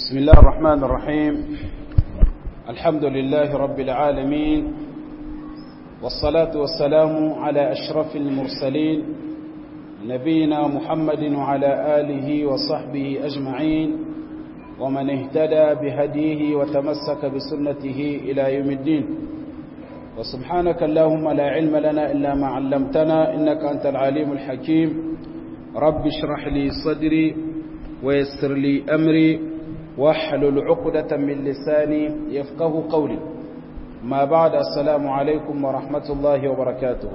بسم الله الرحمن الرحيم الحمد لله رب العالمين والصلاة والسلام على أشرف المرسلين نبينا محمد وعلى آله وصحبه أجمعين ومن اهتدى بهديه وتمسك بسنته إلى يوم الدين وسبحانك اللهم لا علم لنا إلا ما علمتنا إنك أنت العليم الحكيم رب اشرح لي صدري ويسر لي أمري واحلل عقدة من لساني يفقه قولي ما بعد السلام عليكم ورحمة الله وبركاته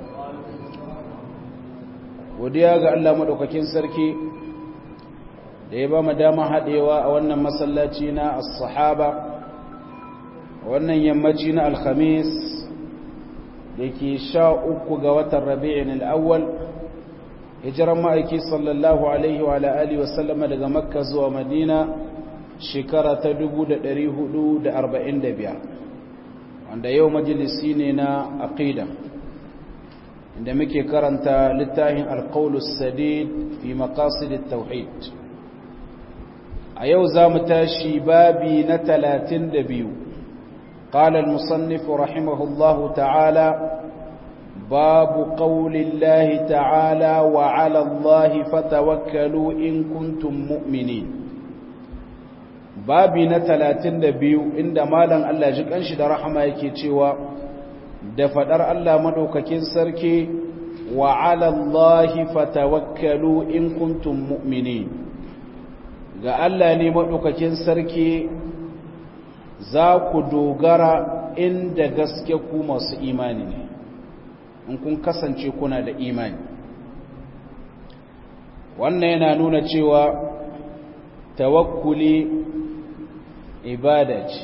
وديا ga Allah madaukakin sarki da ya ba mu dama hadewa a wannan masallaci na as-sahaba wannan yammaci na al-khamis dake sha uku ga watan rabi'in al-awwal hijiran ma'aiki sallallahu alaihi wa alihi wa sallama daga makka zuwa madina shekara ta 445 wanda yau majalisi ne na aqida inda muke karanta littafin alqaulus sadid fi maqasid at-tauhid a yau zamu tashi babi na 32 قال المصنف رحمه الله تعالى باب قول الله تعالى وعلى الله فتوكلوا إن كنتم مؤمنين babi na talatin da biyu inda malam Allah ji kanshi da rahama yake cewa da fadar Allah madaukakin sarki wa ala Allahi fatawakkalu in kuntum mu'minin ga Allah ne madaukakin sarki za ku dogara inda gaske ku masu imani ne in kun kasance kuna da imani wannan yana nuna cewa tawakkuli ibada ce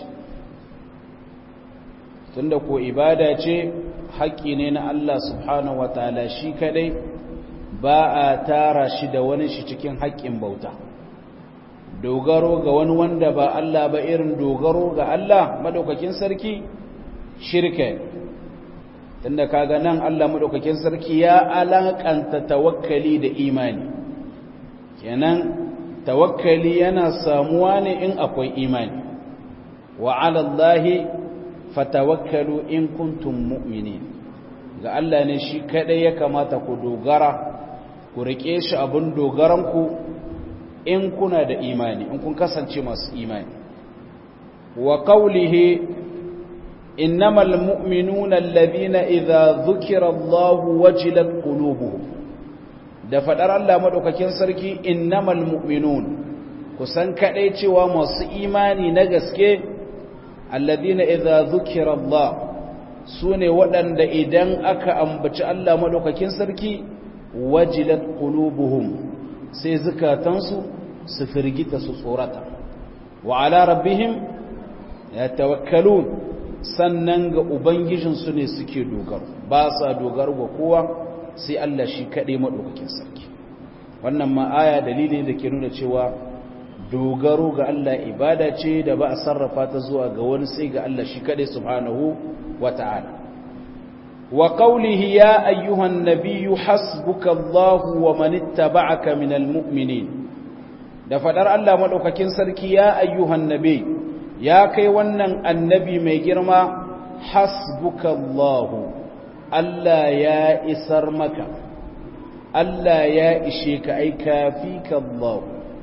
tunda ko ibada ce haƙƙi ne na Allah subhanahu wataala shi kadai ba a tara shi da wani shi cikin haƙƙin bauta dogaro ga wani wanda ba Allah ba irin dogaro ga Allah madaukakin sarki shirka tunda kaga nan Allah madaukakin sarki ya alakanta tawakkali da imani kenan tawakkali yana samuwa ne in akwai imani wa ala Allahi fatawakkalu in kuntum mu'minin ga Allah ne shi kadai ya kamata ku dogara ku rike shi abin dogaranku in kuna da imani in kun kasance masu imani wa qawlihi innamal mu'minuna alladhina idza dhukira Allahu wajilat qulubuhum da fadar Allah madaukakin sarki innamal mu'minun kusan kadai cewa masu imani na gaske alladhina idza dhukira Allah sune waɗanda idan aka ambaci Allah madaukakin sarki wajilat qulubuhum sai zukatansu su firgita su tsorata wa ala rabbihim yatawakkalun sannan ga ubangijinsu ne suke dogaro ba sa dogaro ga kowa sai Allah shi kaɗai maɗaukakin sarki wannan ma'aya dalili da ke nuna cewa dogaro ga Allah ibada ce da ba a sarrafa ta zuwa ga wani sai ga Allah shi kaɗai subhanahu wa ta'ala wa qawlihi ya ayyuhan nabiyyu hasbuka Allahu wa man ittaba'aka minal mu'minin da fadar Allah maɗaukakin sarki ya ayyuhan nabi ya kai wannan annabi mai girma hasbuka Allahu Allah ya isar maka Allah ya ishe ka ai kafi ka Allah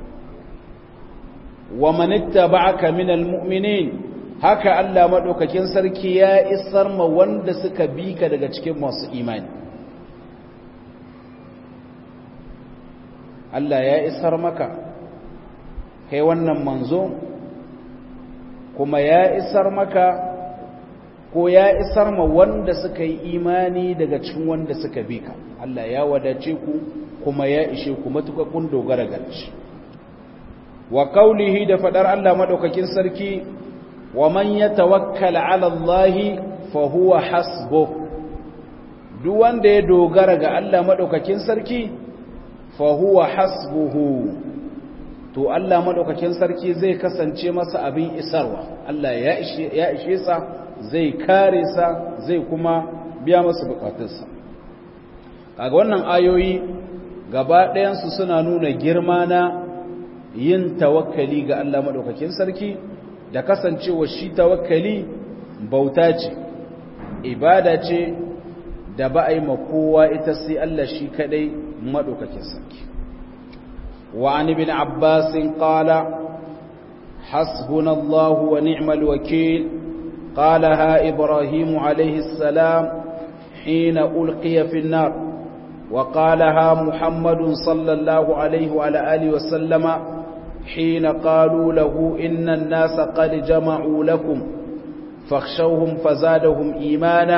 wa man ittaba'aka minal mu'minin haka Allah madaukakin sarki ya isar ma wanda suka bi ka daga cikin masu imani Allah ya isar maka kai wannan manzo kuma ya isar maka ko ya isar ma wanda suka yi imani daga cikin wanda suka bi ka Allah ya wadace ku kuma ya ishe ku matuƙa kun dogara ga shi wa qaulihi da fadar Allah madaukakin sarki wa man yatawakkal ala Allah fa huwa hasbuh duk wanda ya dogara ga Allah madaukakin sarki fa huwa hasbuhu to Allah madaukakin sarki zai kasance masa abin isarwa Allah ya ishe ya ishe sa zai kare sa zai kuma biya masa bukatunsa kaga wannan ayoyi gaba ɗayansu suna nuna girma na yin tawakkali ga Allah madaukakin sarki da kasancewa shi tawakkali bauta ce ibada ce da ba a yi kowa ita sai Allah shi kadai madaukakin sarki wa an ibn abbas qala hasbunallahu wa ni'mal wakeel قالها إبراهيم عليه السلام حين ألقي في النار وقالها محمد صلى الله عليه وعلى آله وسلم حين قالوا له إن الناس قد جمعوا لكم فاخشوهم فزادهم إيمانا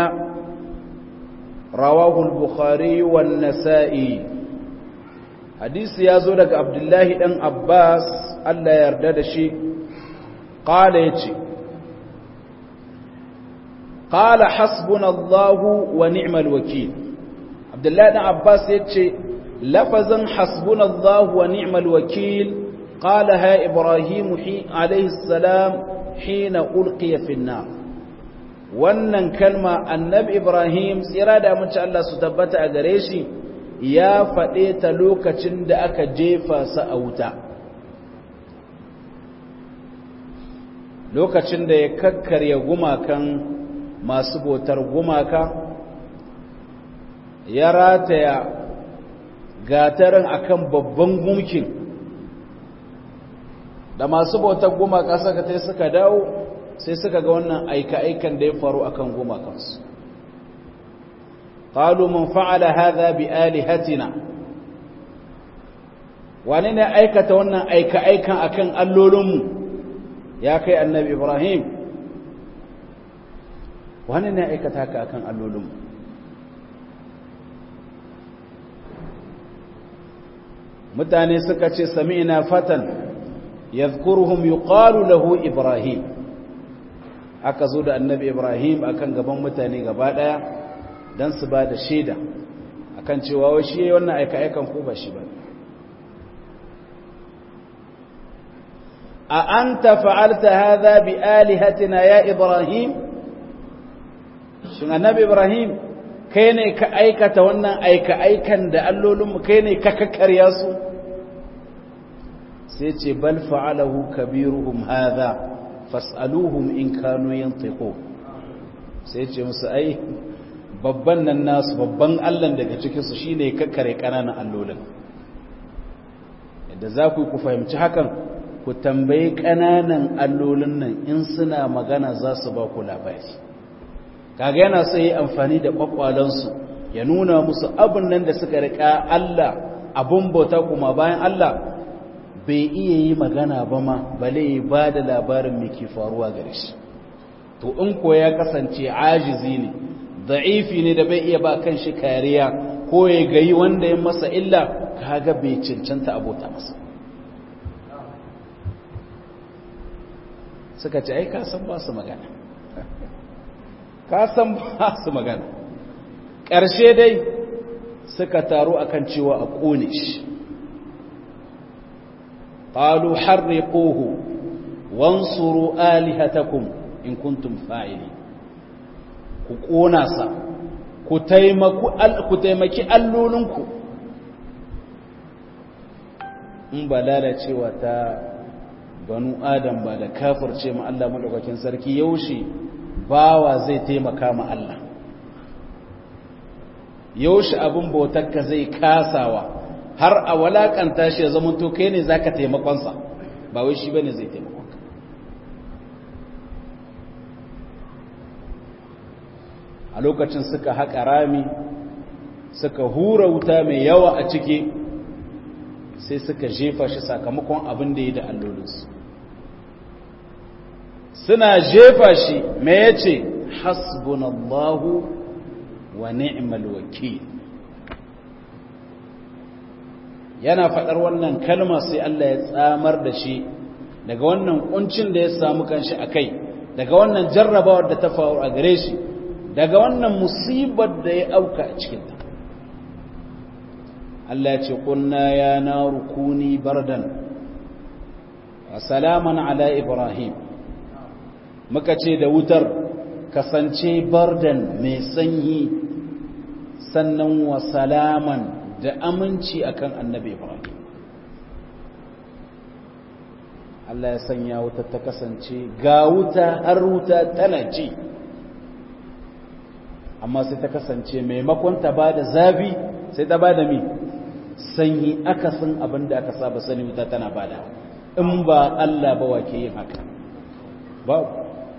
رواه البخاري والنسائي حديث يازولك عبد الله بن عباس الله يردد شيء قال يتي قال حسبنا الله ونعم الوكيل عبد الله بن عباس يتي لفظا حسبنا الله ونعم الوكيل قالها إبراهيم عليه السلام حين ألقي في النار wannan kalma annabi Ibrahim tsira da amince Allah su tabbata a gare shi ya faɗe ta lokacin da aka jefa sa a wuta lokacin da ya kakkarya gumakan masu botar gumaka ya rataya gatarin akan babban gumkin da masu bautar gumaka suka tai suka dawo sai suka ga wannan aika-aikan da ya faru akan gumakansu qalu man fa'ala hadha bi alihatina wani ne aikata wannan aika-aikan akan allolinmu ya kai annabi ibrahim wani ne aikata haka akan allolinmu mutane suka ce sami'na fatan yadhkuruhum yuqalu lahu ibrahim aka zo da annabi ibrahim akan gaban mutane gaba daya dan su ba da shaida akan cewa wai shi wannan aika aikan ko ba shi ba a anta fa'alta hadha bi alihatina ya ibrahim shin annabi ibrahim kai ne ka aikata wannan aika aikan da allolinmu kai ne ka kakkarya su sai ce bal fa'alahu kabiruhum hadha fas'aluhum in kanu yantiqu sai ce musu ai babban nan nasu babban Allah daga cikin su shine kakkare kananan allolin yadda za ku ku fahimci hakan ku tambayi kananan allolin nan in suna magana za su ba ku labari kaga yana so yi amfani da kwakwalansu ya nuna musu abin nan da suka rika Allah abun bauta kuma bayan Allah bai iya yi magana ba ma bale ba da labarin mai ke faruwa gare shi to in ko ya kasance ajizi ne da'ifi ne da bai iya ba kan shi kariya ko ya gayi wanda ya masa illa kaga bai cancanta abota masa suka ce ai kasan ba su magana kasan ba su magana ƙarshe dai suka taru akan cewa a ƙone shi قالوا حرقوه وانصروا آلهتكم إن كنتم فاعلين ku ƙona sa ku taimaki allolinku in ba lalacewa ta banu adam ba da kafirce ma Allah maɗaukakin sarki yaushe bawa zai taimaka ma Allah yaushe abin bautarka zai kasawa har a walakanta shi ya zama to kai ne za ka taimakonsa ba wai shi ba ne zai taimakonka a lokacin suka haƙa rami suka hura wuta mai yawa a ciki sai suka jefa shi sakamakon abin da ya da allolinsu suna jefa shi mai ya ce hasbunallahu wa ni'mal wakil yana faɗar wannan kalma sai Allah ya tsamar da shi daga wannan kuncin da ya samu kanshi a kai daga wannan jarrabawar da ta faru a gare shi daga wannan musibar da ya auka a cikinta Allah ya ce kunna ya na rukuni bardan wa salaman ala ibrahim muka ce da wutar kasance bardan mai sanyi sannan wa salaman da aminci akan annabi Ibrahim Allah ya sanya wuta ta kasance ga wuta har wuta tana ci amma sai ta kasance maimakon ta ba da zafi sai ta ba da mi sanyi akasin abin da aka saba sani wuta tana ba da in ba Allah ba wa ke yin haka babu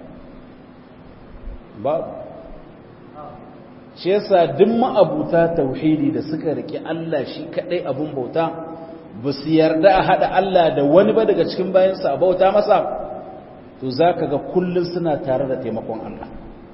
babu shi yasa duk ma'abuta tauhidi da suka rike Allah shi kadai abun bauta ba su yarda a haɗa Allah da wani ba daga cikin bayansa a bauta masa to za ka ga kullum suna tare da taimakon Allah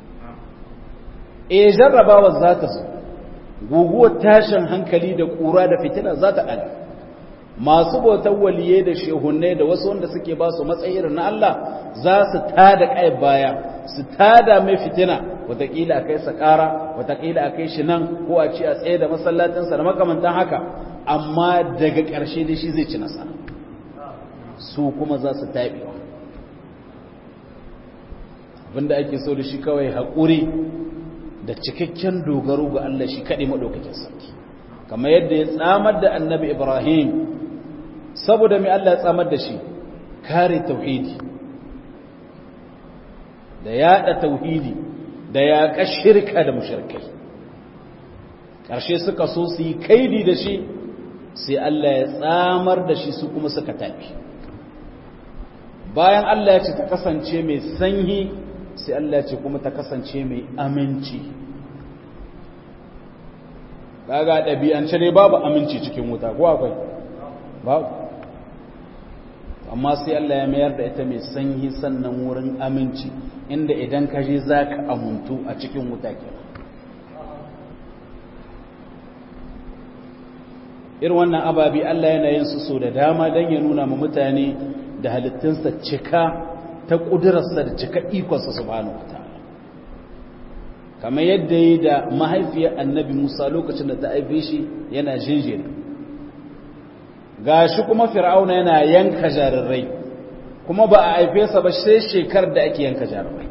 e jarrabawa za ta zo guguwar tashin hankali da ƙura da fitina za ta ɗaga masu bautar waliye da shehunne da wasu wanda suke ba su matsayi na Allah za su tada kai baya su tada mai fitina watakila a kai sa ƙara watakila a kai shi nan ko a ci a tsaye da masallacinsa da makamantan haka amma daga ƙarshe da shi zai ci nasara su kuma za su taɓewa abinda ake so da shi kawai haƙuri da cikakken dogaro ga Allah shi kaɗai maɗaukakin sarki kamar yadda ya tsamar da annabi ibrahim saboda mai Allah ya tsamar da shi kare tauhidi da yaɗa tauhidi da yaƙa shirka da mushirkai ƙarshe suka so su yi kaidi da shi sai Allah ya tsamar da shi su kuma suka tafi bayan Allah ya ce ta kasance mai sanyi sai Allah ya ce kuma ta kasance mai aminci kaga ɗabi'ance ne babu aminci cikin wuta ko akwai babu amma sai Allah ya mayar da ita mai sanyi sannan wurin aminci inda idan ka je za ka amuntu a cikin wuta kenan irin wannan ababi Allah yana yin su so da dama don ya nuna ma mutane da halittunsa cika ta ƙudurarsa da cika ikonsa subhanahu wa ta'ala kamar yadda yi da mahaifiyar annabi musa lokacin da ta haife shi yana jinjiri ga shi kuma fir'auna yana yanka jarirai kuma ba a haife sa ba sai shekar da ake yanka jarirai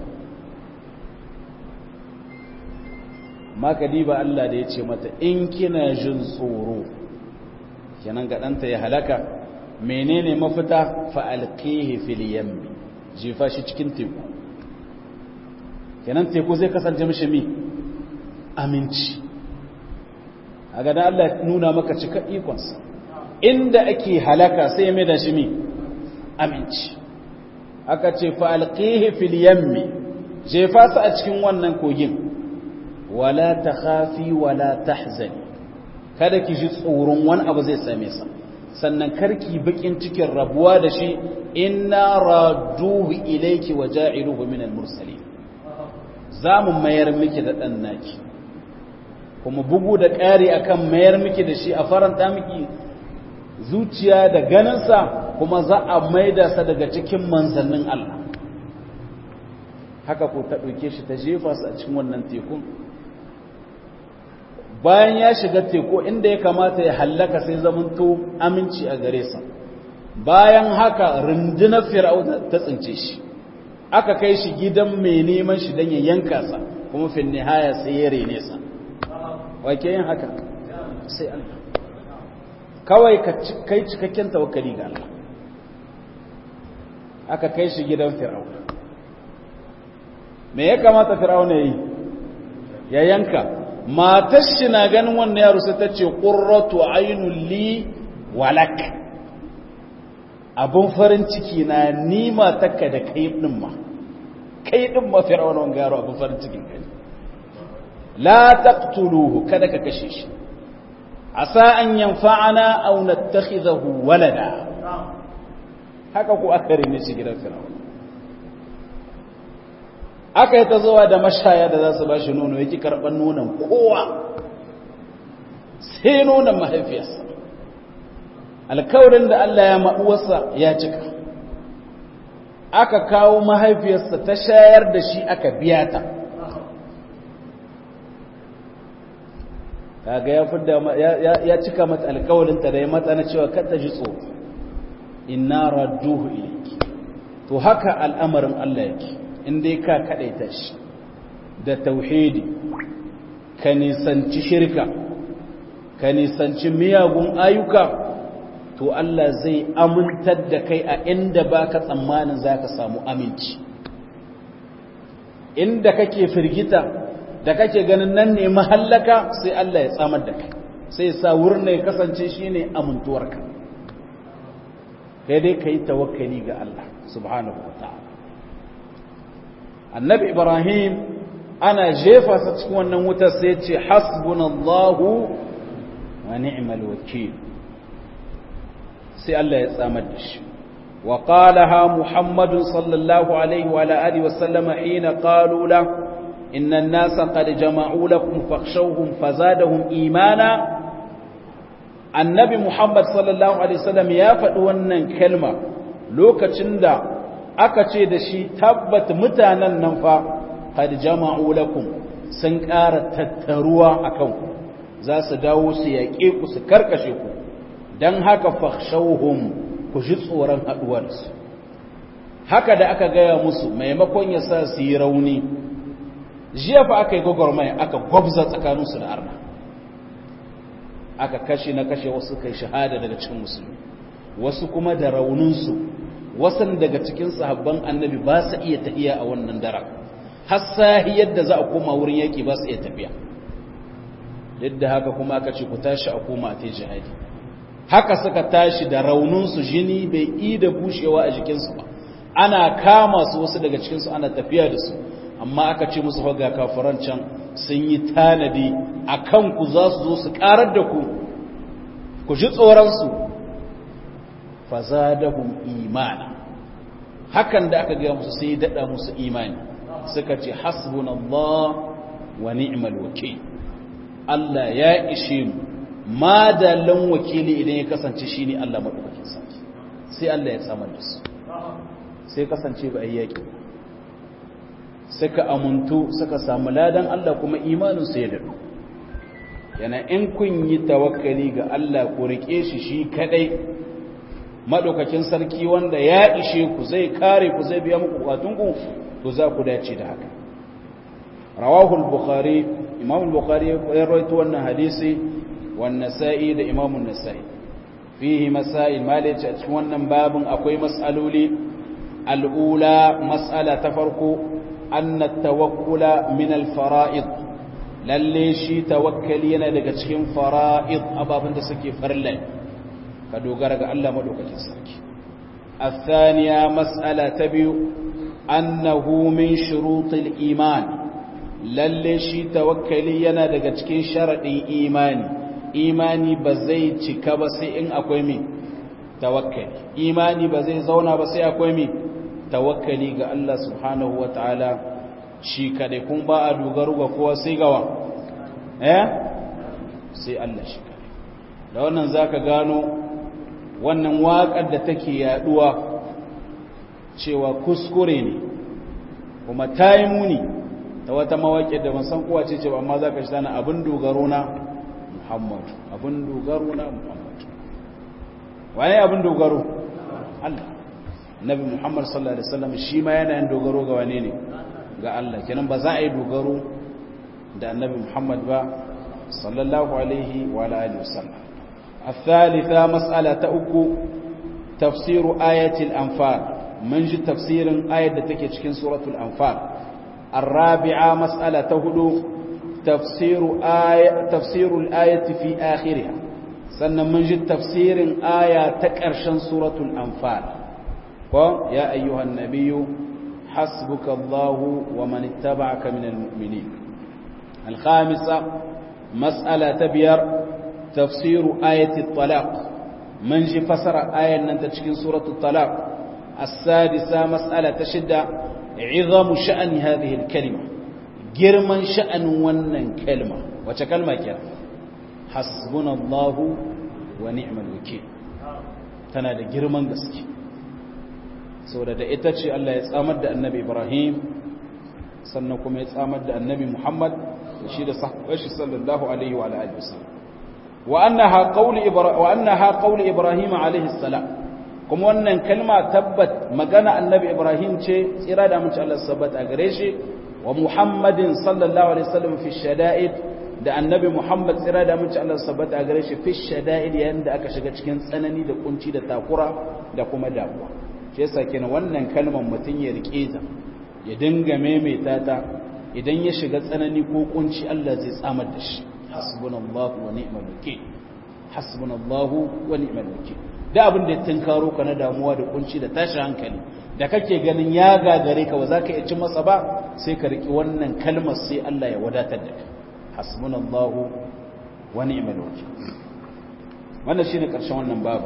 maka diba Allah da ya ce mata in kina jin tsoro kenan ga ɗanta ya halaka menene mafita fa'alƙihi fil yammi jefa shi cikin teku kenan teku zai kasance mishi mi aminci a gada Allah nuna maka cika ikonsa inda ake halaka sai ya mai da shi mi aminci aka ce fa'alƙihi fil yammi jefa su a cikin wannan kogin wala ta hafi wala ta kada ki ji tsoron wani abu zai same sa sannan karki bakin cikin rabuwa da shi inna raduhu ilayki wa ja'iluhu min al-mursalin zamu mayar miki da dan naki kuma bugu da ƙari akan mayar miki da shi a faranta miki zuciya da ganin sa kuma za a maida sa daga cikin manzannin Allah haka ko ta dauke shi ta jefa su a cikin wannan tekun bayan ya shiga teku inda ya kamata ya hallaka sai zamanto aminci a gare sa bayan haka rundunar fir'auna ta tsince shi aka kai shi gidan mai neman shi don ya yanka sa kuma fin nihaya sai ya rene sa wake yin haka sai Allah kawai ka kai cikakken tawakkali ga Allah aka kai shi gidan fir'auna me ya kamata fir'auna yi ya yanka matar shi na ganin wannan yaro sai ta ce ƙurratu ainul li walak abun farin ciki na ni matarka da kai din ma kai din ma fir'auna wannan yaro abun farin cikin kai la taqtuluhu kada ka kashe shi asa an yanfa'ana aw nattakhidahu walada haka ko aka rene shi gidan fir'auna aka yi ta zuwa da mashaya da za su ba shi nono yake karɓar nonon kowa sai nonon mahaifiyarsa alkawarin da Allah ya maɗuwarsa ya cika aka kawo mahaifiyarsa ta shayar da shi aka biya ta kaga ya fidda ya cika mata alkawarinta da ya mata na cewa kata ji tsoro inna radduhu ilayki to haka al'amarin Allah yake in dai ka kaɗaita shi da tauhidi ka nisanci shirka ka nisanci miyagun ayyuka to Allah zai amintar da kai a inda baka tsammanin zaka samu aminci inda kake firgita da kake ganin nan ne mahallaka sai Allah ya tsamar da kai sai sa wurin ya kasance shine amintuwarka kai dai kai tawakkali ga Allah subhanahu wataala annabi ibrahim ana jefa sa cikin wannan wutar sai ce hasbunallahu wa ni'mal wakeel sai Allah ya tsamar da shi wa qalaha muhammadun sallallahu alaihi wa alihi wa sallama hina qalu la inna an-nasa qad jama'u lakum fakhshawhum fazadahum imana annabi muhammad sallallahu alaihi wasallam ya faɗi wannan kalma lokacin da aka ce da shi tabbat mutanen nan fa qad jama'u lakum sun ƙara tattaruwa akan ku za su dawo su yaƙe ku su karkashe ku dan haka fakhshawhum ku ji tsoron haduwar su haka da aka gaya musu maimakon ya sa su yi rauni jiya fa aka yi gwagwarmaya aka gwabza tsakaninsu da arna aka kashe na kashe wasu kai shahada daga cikin musulmi wasu kuma da rauninsu wasan daga cikin sahabban annabi ba su iya tafiya a wannan daren har sahi yadda za a koma wurin yaki ba su iya tafiya yadda haka kuma aka ce ku tashi a koma a tai jihadi haka suka tashi da rauninsu jini bai yi da bushewa a jikinsu ba ana kama su wasu daga cikinsu ana tafiya da su amma aka ce musu ga kafiran can sun yi tanadi a kanku za su zo su karar da ku ku ji tsoronsu fazadahum imana hakan da aka gaya musu sai daɗa musu imani suka ce hasbunallah wa ni'mal wakil Allah ya ishe mu madalan wakili idan ya kasance shine Allah madaukakin sarki sai Allah ya tsamar da su sai kasance ba ai yaki suka amuntu suka samu ladan Allah kuma imanin su ya dadu yana in kun yi tawakkali ga Allah ku rike shi shi kadai madaukakin sarki wanda ya ishe ku zai kare ku zai biya muku bukatunku to za ku dace da haka rawahu al-bukhari imam al-bukhari ya rawaito wannan hadisi wan nasa'i da imam an-nasa'i fihi masail malaci a cikin wannan babin akwai mas'aloli al-ula mas'ala ta farko anna at-tawakkula min al-fara'id lalle shi tawakkali yana daga cikin fara'id ababen da suke farlan ka dogara ga Allah madaukakin sarki الثانية مسألة تبيو أنه من شروط الإيمان lalle shi tawakkali yana daga cikin sharaɗin imani imani ba zai cika ba sai in akwai mi tawakkali imani ba zai zauna ba sai akwai mi tawakkali ga Allah subhanahu wa ta'ala shi kaɗai kun ba a dogaro ga kowa sai gawa eh sai Allah shi kaɗai da wannan za ka gano wannan waƙar da take yaɗuwa cewa kuskure ne kuma ta yi muni ta wata mawaƙi da ban san kowa ce ce ba amma za ka shi tana abin dogaro na muhammadu abin dogaro na muhammadu waye abin dogaro Allah nabi muhammad sallallahu alaihi wasallam shi ma yana yin dogaro ga wane ne ga Allah kenan ba za a yi dogaro da annabi muhammad ba sallallahu alaihi wa alihi wasallam الثالثة مسألة أكو تفسير آية الأنفال من جي تفسير آية تكي تشكين سورة الأنفال الرابعة مسألة تهدو تفسير آية تفسير الآية في آخرها سنة من جد تفسير آية تكرشن سورة الأنفال يا أيها النبي حسبك الله ومن اتبعك من المؤمنين الخامسة مسألة تبير تفسير آية الطلاق من جي فسر آية ننتجكين سورة الطلاق السادسة مسألة تشد عظم شأن هذه الكلمة جرما شأن ونن كلمة وتكلمة كلمة حسبنا الله ونعم الوكيل tana da girman gaske saboda da ita ce Allah ya tsamar da annabi Ibrahim sannan kuma ya tsamar da annabi Muhammad shi da sahabbashi sallallahu alaihi wa alihi wasallam wa annaha qawli ibrahim wa annaha qawli ibrahim alaihi salam kuma wannan kalma tabbat magana annabi Ibrahim ce tsira da mace Allah sabbat a gare shi wa Muhammadin sallallahu alaihi wasallam fi shada'id da annabi Muhammad tsira da mace Allah sabbata a gare shi fi shada'id yayin da aka shiga cikin tsanani da kunci da takura da kuma damuwa shi yasa kenan wannan kalmar mutun ya rike ta ya dinga maimaita ta idan ya shiga tsanani ko kunci Allah zai tsamar da shi hasbunallahu wa ni'mal wakeel hasbunallahu wa ni'mal wakeel da abin da ya tunkaro ka na damuwa da kunci da tashi hankali da kake ganin ya gagare ka ba za ka iya ci masa ba sai ka riki wannan kalmar sai Allah ya wadatar da kai hasbunallahu wa ni'mal wakeel wannan shine karshen wannan babu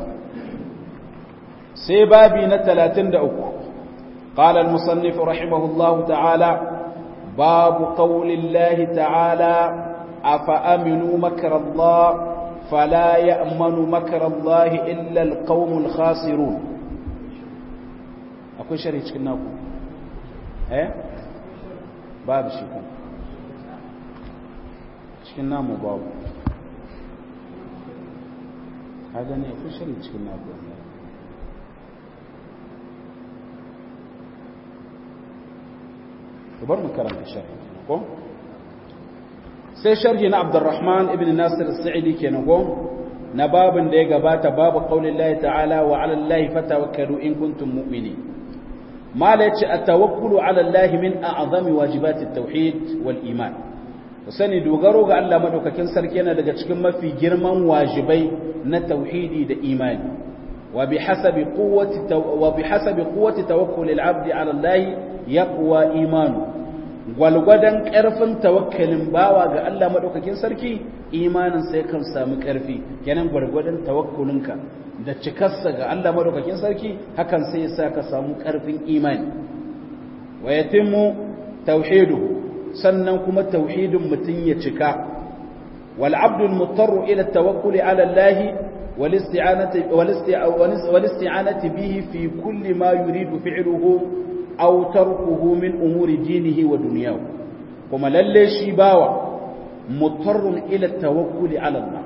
sai babi na 33 قال المصنف رحمه الله تعالى باب قول الله تعالى أفأمنوا مكر الله فلا يأمن مكر الله إلا القوم الخاسرون أكو شريك كناكم eh babu shi kuma cikin namu babu haga ne ku shari cikin naku bar mu karanta sharhi ko sai sharhi na Abdurrahman ibn Nasir as-Sa'idi kenan ko na babin da ya gabata babu qaulillahi ta'ala wa 'ala Allahi fatawakkalu in kuntum mu'minin mala yace at-tawakkulu 'ala Allahi min a'zami wajibati at-tauhid wal iman sani dogaro ga Allah madaukakin sarki yana daga cikin mafi girman wajibai na tauhidi da imani wa bihasabi quwwati wa bihasabi quwwati tawakkul al-'abdi 'ala Allahi yaqwa imanu gwalgwadon ƙarfin tawakkalin bawa ga Allah maɗaukakin sarki imanin sai kan samu ƙarfi kenan gwargwadon tawakkulinka da cikarsa ga Allah maɗaukakin sarki hakan sai ya sa ka samu ƙarfin imani wa yatimmu tauhidu sannan kuma tauhidin mutum ya cika wal abdul mutarru ila tawakkuli ala Allah wal isti'anati wal isti'anati bihi fi kulli ma yuridu fi'luhu aw tarkuhu min umuri dinihi wa dunyahu kuma lalle shi bawa mutarrun ila tawakkuli ala Allah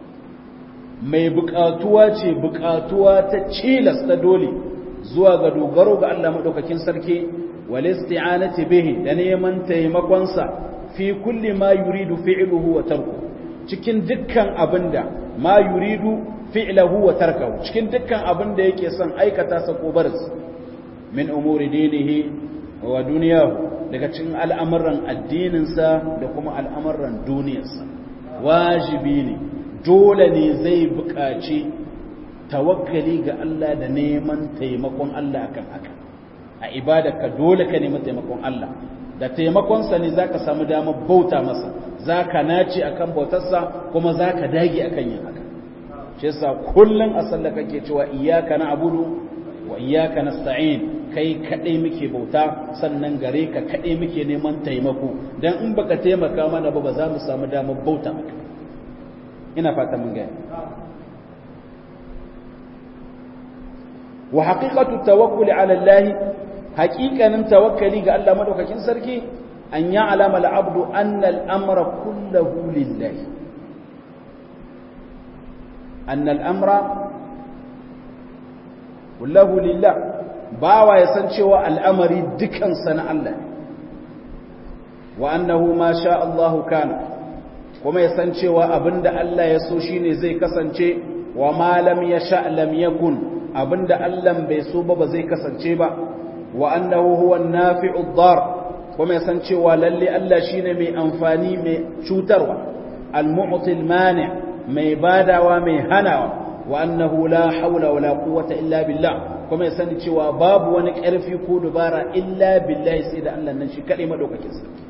mai bukatuwa ce bukatuwa ta cilas ta dole zuwa ga dogaro ga Allah madaukakin sarki wal isti'anati bihi da neman taimakon sa fi kulli ma yuridu fi'luhu wa tarkuhu cikin dukkan abinda ma yuridu fi'luhu wa tarkuhu cikin dukkan abinda yake son aikata sa ko barinsa min umuri dinihi wa duniyahu daga cikin al'amuran addininsa da kuma al'amuran duniyarsa wajibi ne dole ne zai buƙaci tawakkali ga Allah da neman taimakon Allah akan haka a ibadarka dole ka nemi taimakon Allah da taimakonsa ne za ka samu damar bauta masa za ka nace akan bautarsa kuma za ka dage akan yin haka shi yasa kullum a sallah kake cewa iyyaka na'budu wa iyyaka nasta'in kai kadai muke bauta sannan gare ka kadai muke neman taimako dan in baka taimaka mana ba ba za mu samu damar bauta maka ina fata mun gaya wa haqiqatu tawakkul ala Allah haqiqanin tawakkali ga Allah madaukakin sarki an ya'lama al-abdu anna al-amra kulluhu lillah anna al-amra kulluhu lillah bawa ya san cewa al'amari dukansa na Allah wa annahu ma sha Allahu kana kuma ya san cewa abinda Allah ya so shine zai kasance wa ma lam yasha lam yakun abinda Allah bai so ba ba zai kasance ba wa annahu huwa an-nafi'u ad-dar kuma ya san cewa lalle Allah shine mai amfani mai cutarwa al-mu'ti al-mani' mai badawa mai hanawa wa annahu la hawla wala quwwata illa billah kuma ya sani cewa babu wani ƙarfi ko dubara illa billahi sai da Allah nan shi kaɗai maɗaukakin sarki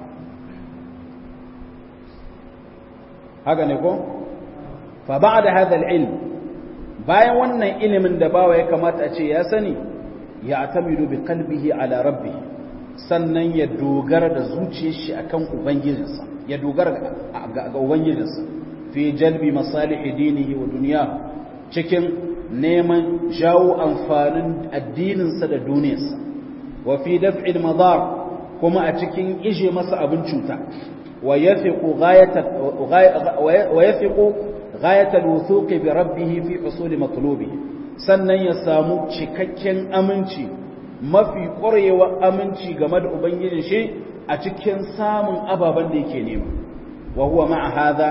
haka ne ko? fa ba da hadha ilm bayan wannan ilimin da bawa ya kamata a ce ya sani ya atamidu bi qalbihi ala rabbi sannan ya dogara da zuciyar shi akan ubangijinsa ya dogara ga ubangijinsa fi jalbi masalihi dinihi wa duniya cikin neman jawo amfanin addininsa da duniyarsa wa fi daf'il madar kuma a cikin ije masa abin cuta wa yafiqu ghayata wa yafiqu ghayata al-wuthuq bi rabbih fi husul matlubihi sannan ya samu cikakken aminci mafi ƙwarewa aminci game da ubangijin shi a cikin samun ababen da yake nema wa huwa ma'a hadha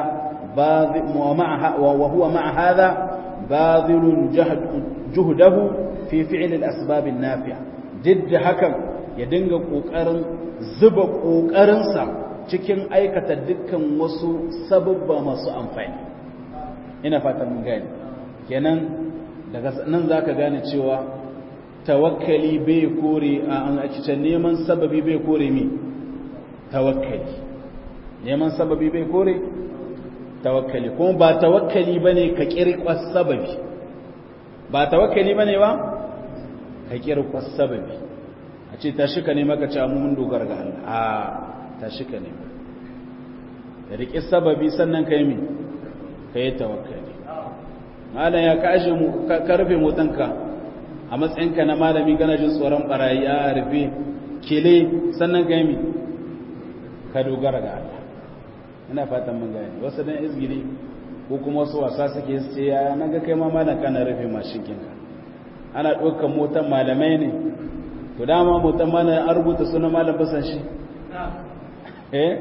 wa huwa ma'a hadha badhilun juhdahu fi fi'l al-asbab an-nafi'a didda hakan ya dinga kokarin zuba kokarinsa cikin aikata dukkan wasu sababba masu amfani ina fatan mun gane kenan daga nan zaka gane cewa tawakkali bai kore a cikin neman sababi bai kore mi tawakkali neman sababi bai kore tawakkali kuma ba tawakkali bane ka kirkwas sababi ba tawakkali bane ba ka kirkwas sababi a ce tashi ka nema ka ce mu mun dogara ga Allah a tashi ka nema da riƙe sababi sannan ka yi mi ka yi tawakkali malam ya kashe mu ka rufe motanka a matsayinka na malami kana jin tsoron barayi a rufe kele sannan ka yi mi ka dogara ga Allah ina fatan mun gani wasu dan izgiri ko kuma wasu wasa suke su ce ya naga kai ma malam kana rufe mashin kinka ana ɗaukar motan malamai ne to dama motan malam an rubuta sunan malam basan shi eh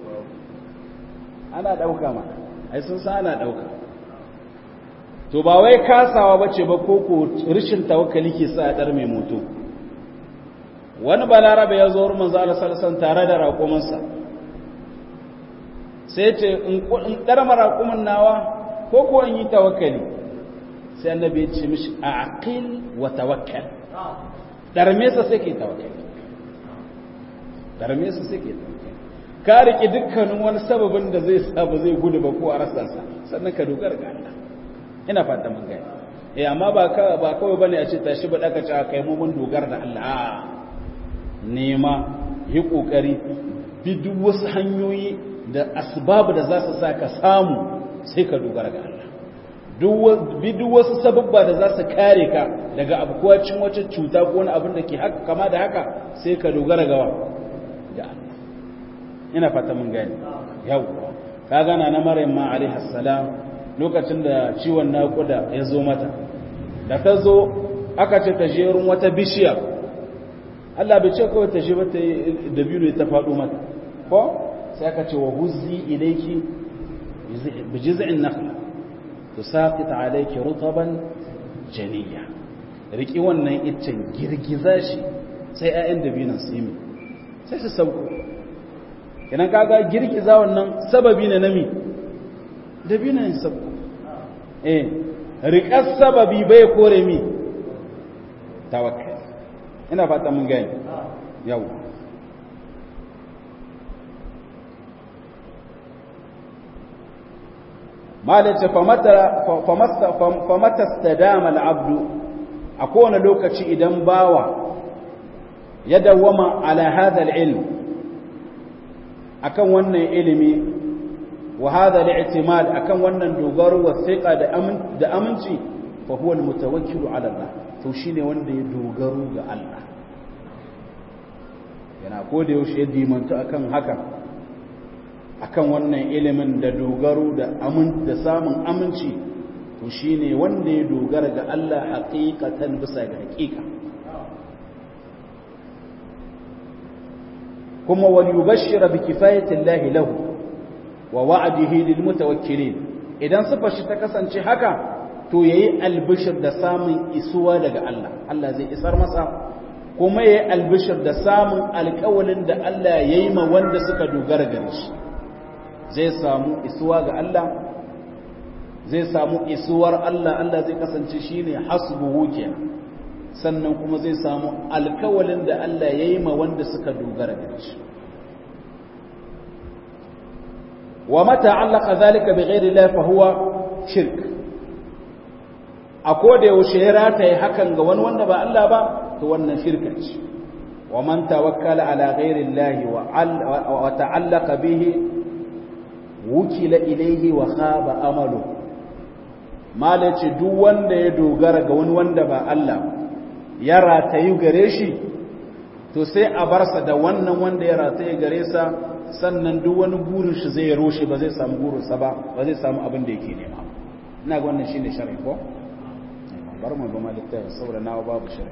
ana ɗauka ma ai sun sa ana ɗauka to ba wai kasawa bace ba ko ko rishin tawakkali ke sa a ɗar mai moto wani balarabe ya zo wurin manzo Allah sallallahu tare da raƙumansa sai ce in ɗar maraƙumin nawa ko ko in yi tawakkali sai annabi ya ce mishi aqil wa tawakkal ɗarme sa sai ke tawakkali ɗarme sa sai ke tawakkali ka riƙe dukkanin wani sababin da zai sa ba zai gudu ba ko a rasa sa sannan ka dogara ga Allah ina fata mun gani eh amma ba ka ba kawai bane a ce tashi ba daka ci kai mu mun dogara da Allah a nema yi kokari bi duk wasu hanyoyi da asbab da za su sa ka samu sai ka dogara ga Allah bi duk wasu sababba da za su kare ka daga abukuwacin wacce cuta ko wani abin da ke haka kama da haka sai ka dogara ga ga Allah ina fata mun gani yau ka gana na maryam ma alaihi salam lokacin da ciwon naƙuda ya zo mata da ta zo aka ce ta jerun wata bishiya Allah bai ce kawai ta je ba ta da biyu ta faɗo mata ko sai aka ce wa huzzi ilayki bi jiz'in nakhla tusaqit alayki rutaban janiya riki wannan iccen girgiza shi sai ƴaƴan dabinan su yi sai su sauko idan kaga girgiza wannan sababi ne na mi dabinan su sauko eh riƙar sababi bai kore mi tawakkal ina fata mun gani yau malace famata stadama al'abdu a kowane lokaci idan bawa ya dawwama ala hadha ilm akan wannan ilimi wa hadha al-i'timad akan wannan dogaro wa thiqa da aminci fa huwa al-mutawakkilu ala Allah to shine wanda ya dogaro ga Allah yana ko da yaushe ya dimantu akan haka akan wannan ilimin da dogaro da amin da samun aminci to shine wanda ya dogara ga Allah haqiqatan bisa ga haqiqa kuma wal yubashshira bi kifayati Allah lahu wa wa'dihi lil mutawakkilin idan sifar shi ta kasance haka to yayi albishir da samun isuwa daga Allah Allah zai isar masa kuma yayi albishir da samun alƙawalin da Allah yayi ma wanda suka dogara gare shi zai samu isuwa ga Allah zai samu isuwar Allah Allah zai kasance shine hasbuhu kenan sannan kuma zai samu alƙawalin da Allah yayi ma wanda suka dogara gare shi wa mata allaka zalika bighairi Allah fa huwa shirk a koda yaushe ya rataye hakan ga wani wanda ba Allah ba to wannan shirka ce wa man tawakkala ala ghairi Allah wa ta'allaqa bihi wukila ilayhi wa khaba amalu malace duk wanda ya dogara ga wani wanda ba Allah ya ratayu gare shi to sai a barsa da wannan wanda ya rataye gare sa sannan duk wani burin shi zai roshe ba zai samu burinsa ba ba zai samu abin da yake nema ina ga wannan shine sharhi ko bar mu ba malitta saboda nawa babu sharhi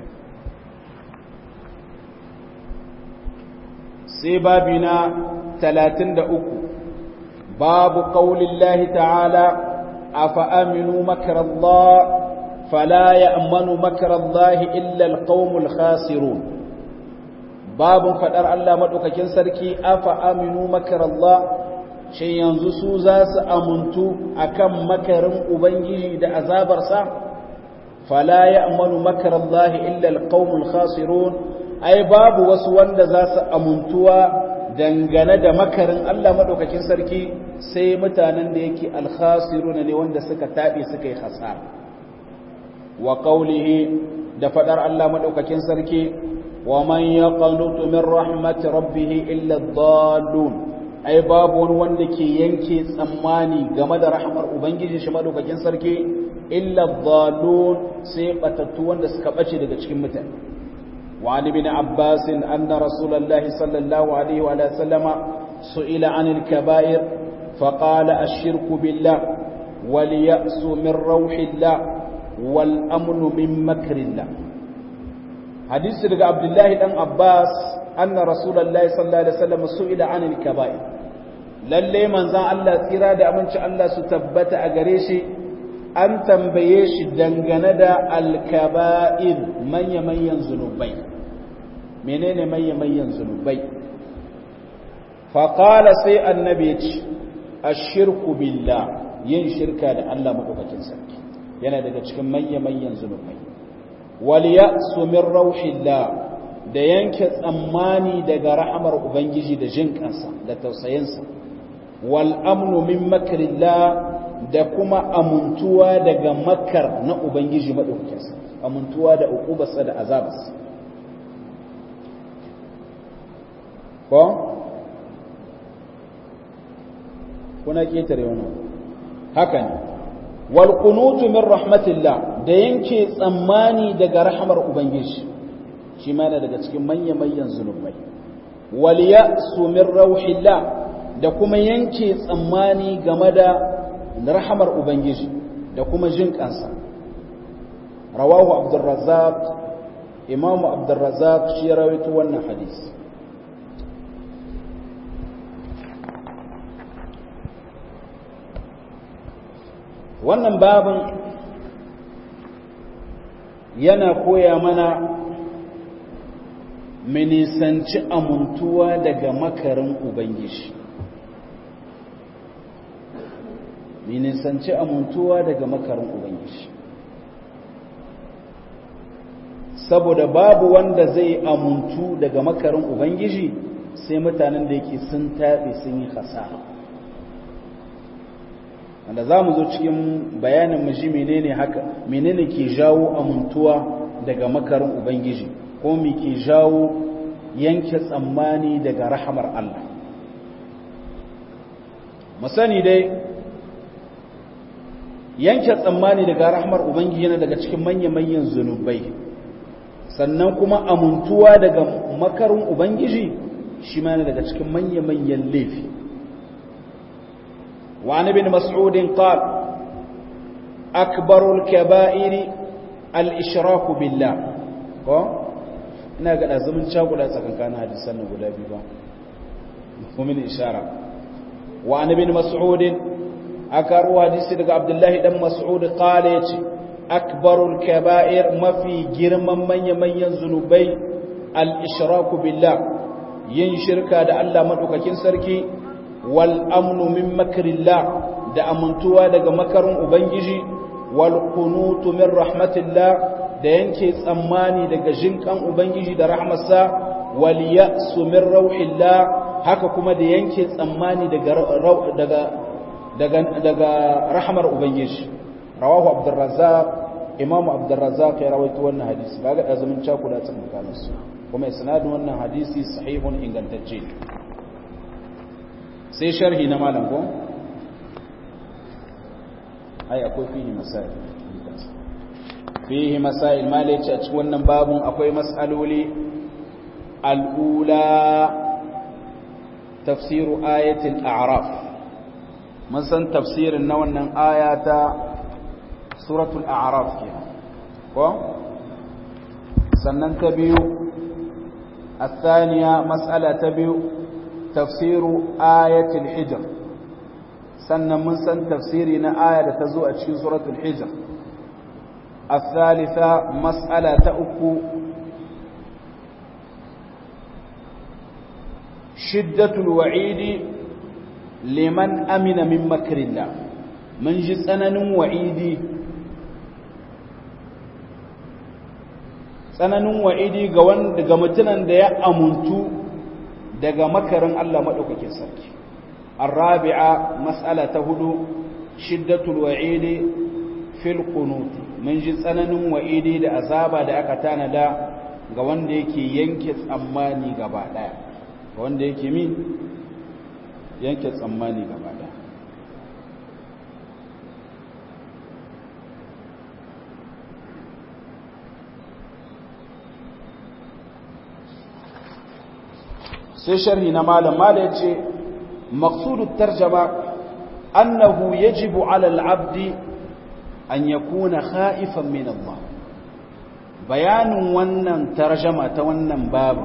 sai babi na 33 babu qaulillahi ta'ala afa aminu makrallah fala ya'manu makrallahi illa alqaumul khasirun babun fadar Allah madaukakin sarki afa aminu makrallah shin yanzu su za su amuntu akan makarin ubangiji da azabarsa fala ya'manu makrallahi illa alqaumul khasirun ai babu wasu wanda za su amuntuwa dangane da makarin Allah madaukakin sarki sai mutanen da yake alkhasiruna ne wanda suka tabe suka yi hasara wa qawlihi da fadar Allah madaukakin sarki wa man yaqnutu min rahmati rabbih illa ad-dallun ai babu wani wanda ke yanke tsammani game da rahmar ubangiji shi madaukakin sarki illa ad-dallun sai batattu wanda suka bace daga cikin mutane وعن ابن عباس أن رسول الله صلى الله عليه وآله وسلم سئل عن الكبائر فقال الشرك بالله واليأس من روح الله والأمن من مكر الله حديث رجع عبد الله بن عباس أن رسول الله صلى الله عليه وسلم سئل عن الكبائر lalle manzan Allah tsira da aminci Allah su tabbata a gare shi an tambaye shi dangane da alkaba'ir manya-manyan zunubai menene manya-manyan zunubai faƙala sai annabi ce a shirku billah yin shirka da Allah maɗaukakin sarki yana daga cikin manya-manyan zunubai waliya sumin rauhillah da yanke tsammani daga rahamar ubangiji da jin kansa da tausayinsa wal amnu min makrillah da kuma amuntuwa daga makar na Ubangiji maɗaukakinsa, amuntuwa da uƙubarsa da azabarsa. Ko? Kuna ƙetare wani haka ne, walƙunutu min rahmatillah da yanke tsammani daga rahamar Ubangiji, shi mana daga cikin manya-manyan zunubai. Waliya su min rauhillah da kuma yanke tsammani game da rahamar Ubangiji da kuma jin kansa rawahu abdurrazzaq imamu abdurrazzaq shi ya rawaito wannan hadisi wannan babin yana koya mana minisanci amuntuwa daga makarin Ubangiji nisanci amuntuwa daga makarin Ubangiji. Saboda babu wanda zai amuntu daga makarin Ubangiji sai mutanen da yake sun taɓe sun yi hasara. Wanda za mu zo cikin bayanin mu ji menene haka, menene ke jawo amuntuwa daga makarin Ubangiji, ko me ke jawo yanke tsammani daga rahamar Allah. Mu sani dai, yanke tsammani daga rahmar ubangiji yana daga cikin manya-manyan zunubai sannan kuma amuntuwa daga makarin ubangiji shi ma yana daga cikin manya-manyan laifi wa bin mas'udin qal akbarul kaba'iri al-ishraku billah ko ina ga azumin cakula tsakankanin hadisan nan guda biyu ba kuma min ishara wa bin mas'udin aka ruwa hadisi daga abdullahi dan mas'ud qala yace akbarul kaba'ir mafi girman manya-manyan zunubai al-ishraku billah yin shirka da Allah madaukakin sarki wal amnu min makrillah da amuntuwa daga makarin ubangiji wal qunutu min rahmatillah da yanke tsammani daga jinkan ubangiji da rahmarsa wal ya'su min rauhillah haka kuma da yanke tsammani daga daga daga daga rahmar ubangiji rawahu abdurrazzaq imam abdurrazzaq ya rawaito wannan hadisi kaga da zaman cakuda tsakanin su kuma isnadin wannan hadisi sahihun ingantacce sai sharhi na malam ko ai akwai fihi masail fihi masail malaci a cikin wannan babun akwai mas'aloli al'ula tafsiru ayatul a'raf mun san tafsirin na wannan aya ta suratul a'raf ke ko sannan ta biyu الثانية مسألة تبيو تفسير آية الحجر sannan mun san tafsiri na aya da ta zo a cikin suratul hijr الثالثة مسألة أكو شدة الوعيد لمن أمن من مكر الله من جسنن وعيدي tsananin wa'idi ga wanda ga mutunan da ya amuntu daga makarin Allah madaukakin sarki arabi'a mas'ala ta hudu shiddatul wa'idi fil qunut mun ji tsananin wa'idi da azaba da aka tanada ga wanda yake yanke tsammani gaba daya ga wanda yake min yanke tsammani gaba daya sai sharhi na malam malam ya ce maqsudut tarjama annahu yajibu ala al-abdi an yakuna khaifan min Allah bayanin wannan tarjama ta wannan babu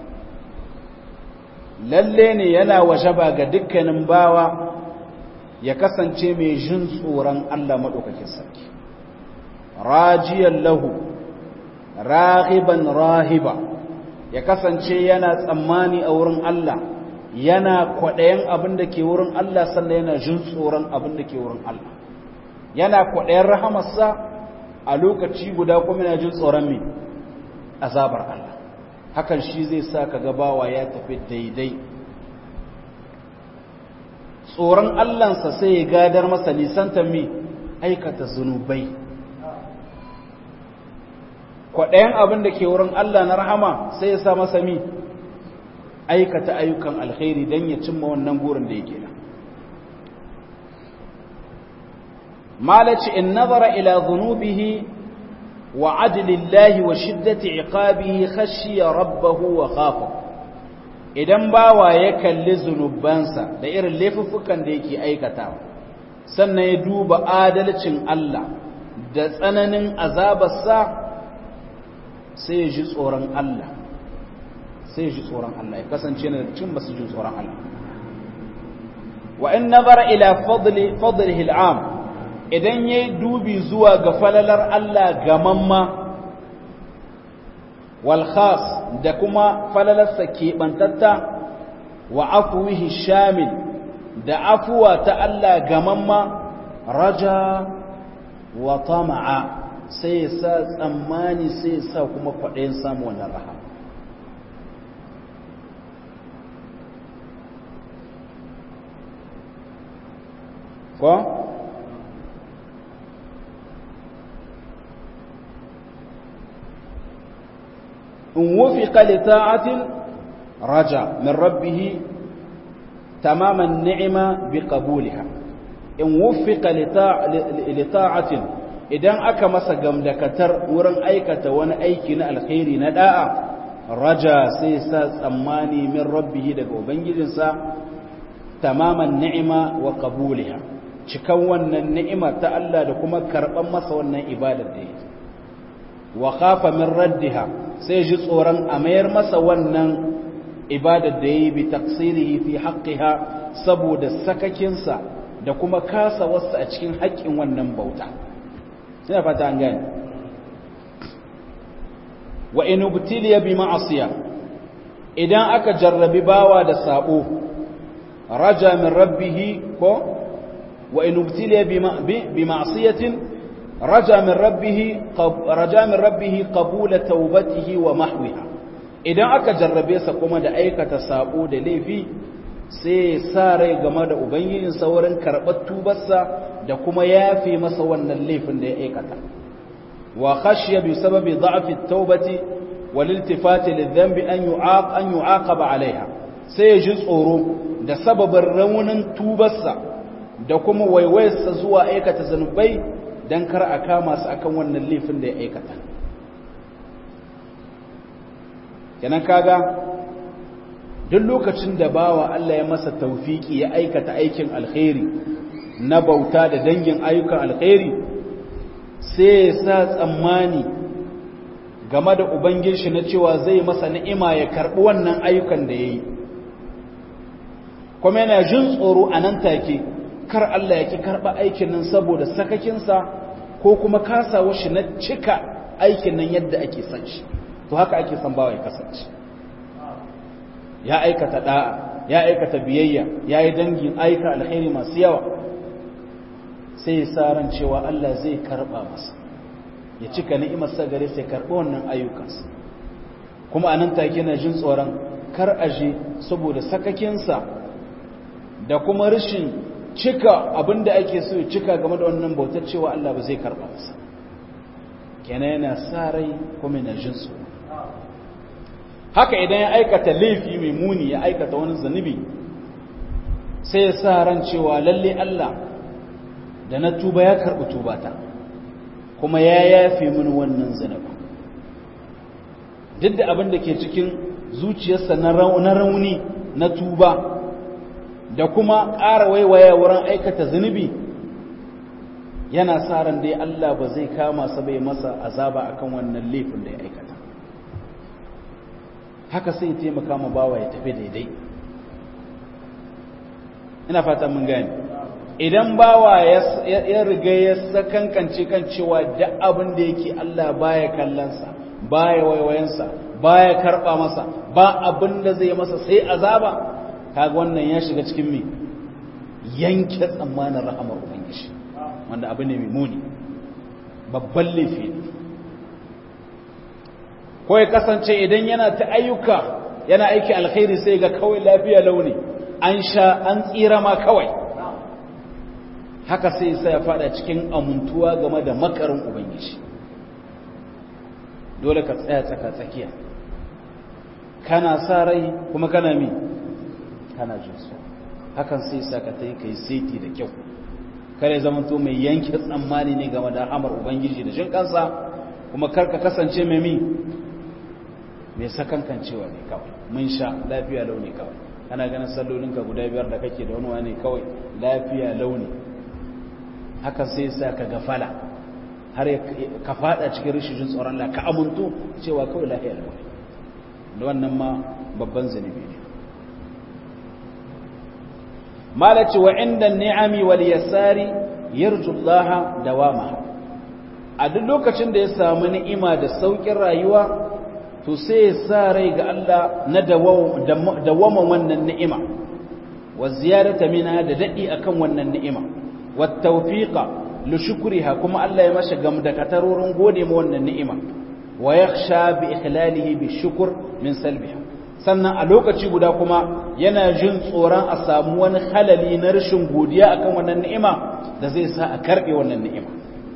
lalle ne yana wajaba ga dukkanin bawa ya kasance mai jin tsoron Allah madaukakin sarki rajiyan lahu rahiban rahiba ya kasance yana tsammani a wurin Allah yana kwaɗayen abin da ke wurin Allah sannan yana jin tsoron abin da ke wurin Allah yana kwaɗayen rahamarsa a lokaci guda kuma yana jin tsoron mai azabar Allah hakan shi zai sa ka gabawa ya tafi daidai tsoron Allahnsa sai ya gadar masa nisanta mai aikata zunubai kwaɗayen abin da ke wurin Allah na rahama sai ya sa masa mi aikata ayyukan alkhairi don ya cimma wannan gurin da yake da malaci in nazara ila zunubihi wa adlillahi wa shiddati iqabihi khashiya rabbahu wa khafa idan bawa ya kalli zunubansa da irin laifuffukan da yake aikatawa sannan ya duba adalcin Allah da tsananin azabarsa sai ya ji tsoron Allah sai ya ji tsoron Allah ya kasance na cin basu ji tsoron Allah wa in nazara ila fadli fadlihi al'am idan yayi dubi zuwa ga falalar Allah gamamma wal khas da kuma falalarsa keɓantatta wa afwihi shamil da afuwa ta Allah gamamma raja wa tama'a sai ya sa tsammani sai ya sa kuma kwaɗayin samu wannan rahama ko? in wufi lita'atin raja min rabbihi tamaman ni'ima bi qabuliha in wufi lita'atin idan aka masa gamdakatar wurin aikata wani aiki na alkhairi na da'a raja sai sa tsammani min rabbihi daga ubangijinsa tamaman ni'ima wa qabuliha cikan wannan ni'ima ta Allah da kuma karban masa wannan ibadar da yake wa khafa min raddiha sai ji tsoron a mayar masa wannan ibadar da yayi bi taqsirihi fi haqqiha saboda sakakinsa da kuma kasa wasu a cikin haƙƙin wannan bauta sai fata an gani wa in ubtiliya bi ma'asiya idan aka jarrabi bawa da sabo raja min rabbih ko wa in ubtiliya bi ma'siyatin raja min rabbih raja min rabbih qabula tawbatihi wa mahwiha idan aka jarrabe sa kuma da aikata sabo da laifi sai sa rai game da ubangijin saurin karɓar tubarsa da kuma yafe masa wannan laifin da ya aikata wa khashiya bi sababi dha'fi at-taubati wal iltifati lidhanbi an yu'aq an yu'aqaba 'alayha sai ya ji tsoro da sababin raunin tubarsa da kuma waiwayarsa zuwa aikata zanubai dan kar a kama su akan wannan laifin da ya aikata kenan kaga duk lokacin da bawa Allah ya masa taufiki ya aikata aikin alkhairi na bauta da dangin ayyukan alkhairi sai ya sa tsammani game da ubangiji na cewa zai masa ni'ima ya karbi wannan ayyukan da yayi kuma yana jin tsoro a nan take kar Allah ya ki karɓa aikin nan saboda sakakinsa ko kuma kasawa shi na cika aikin nan yadda ake son shi to haka ake son bawa ya kasance ya aikata da'a ya aikata biyayya ya yi dangin aika alkhairi masu yawa sai ya sa ran cewa Allah zai karɓa masa ya cika ni'imarsa gare sai karɓi wannan ayyukansa kuma anan take na jin tsoron kar aje saboda sakakinsa da kuma rashin cika abinda ake so ya cika game da wannan bautar cewa Allah ba zai karɓa masa kenan yana sa rai kuma yana jin tsoro haka idan ya aikata laifi mai muni ya aikata wani zunubi sai ya sa ran cewa lalle Allah da na tuba ya karɓi tubata kuma ya yafe mini wannan zunubi duk da abin da ke cikin zuciyarsa na rauni na tuba da kuma ƙara waiwaya wurin aikata zunubi yana sa ran dai Allah ba zai kama sa bai masa azaba akan wannan laifin da ya aikata haka sai taimaka ma bawa ya tafi daidai ina fata mun gane idan bawa ya riga ya sakankance kan cewa duk abin da yake Allah baya kallonsa baya waiwayensa baya karba masa ba abin da zai masa sai azaba kaga wannan ya shiga cikin me yanke tsammanin rahamar ubangiji wanda abu ne mai muni babban laifi ne ko ya kasance idan yana ta ayyuka yana aiki alkhairi sai ga kawai lafiya launi an sha an tsira ma kawai haka sai sai ya fada cikin amuntuwa game da makarin ubangiji dole ka tsaya tsaka tsakiya kana sa rai kuma kana mi kana jin su hakan sai sa ka tai kai saiti da kyau kare zaman to mai yanke tsammani ne game da hamar ubangiji da jin kansa kuma kar ka kasance mai mi mai sakankancewa ne kawai mun sha lafiya launi kawai ana ganin sallolinka guda biyar da kake da wani wani kawai lafiya launi hakan sai sa ka gafala har ka fada cikin rishijin tsoron Allah ka amuntu cewa kawai lafiya launi da wannan ma babban zunubi ne malaci wa inda ni'ami wal yasari yarju Allah dawama a duk lokacin da ya samu ni'ima da saukin rayuwa to sai ya sa rai ga Allah na dawama wannan ni'ima wa ziyarata mina da dadi akan wannan ni'ima wa tawfiqa li shukriha kuma Allah ya masa gamdakatarorin gode ma wannan ni'ima wa yakhsha bi ikhlalihi bi shukr min salbiha sannan a lokaci guda kuma yana jin tsoron a samu wani halali na rashin godiya akan wannan ni'ima da zai sa a karbe wannan ni'ima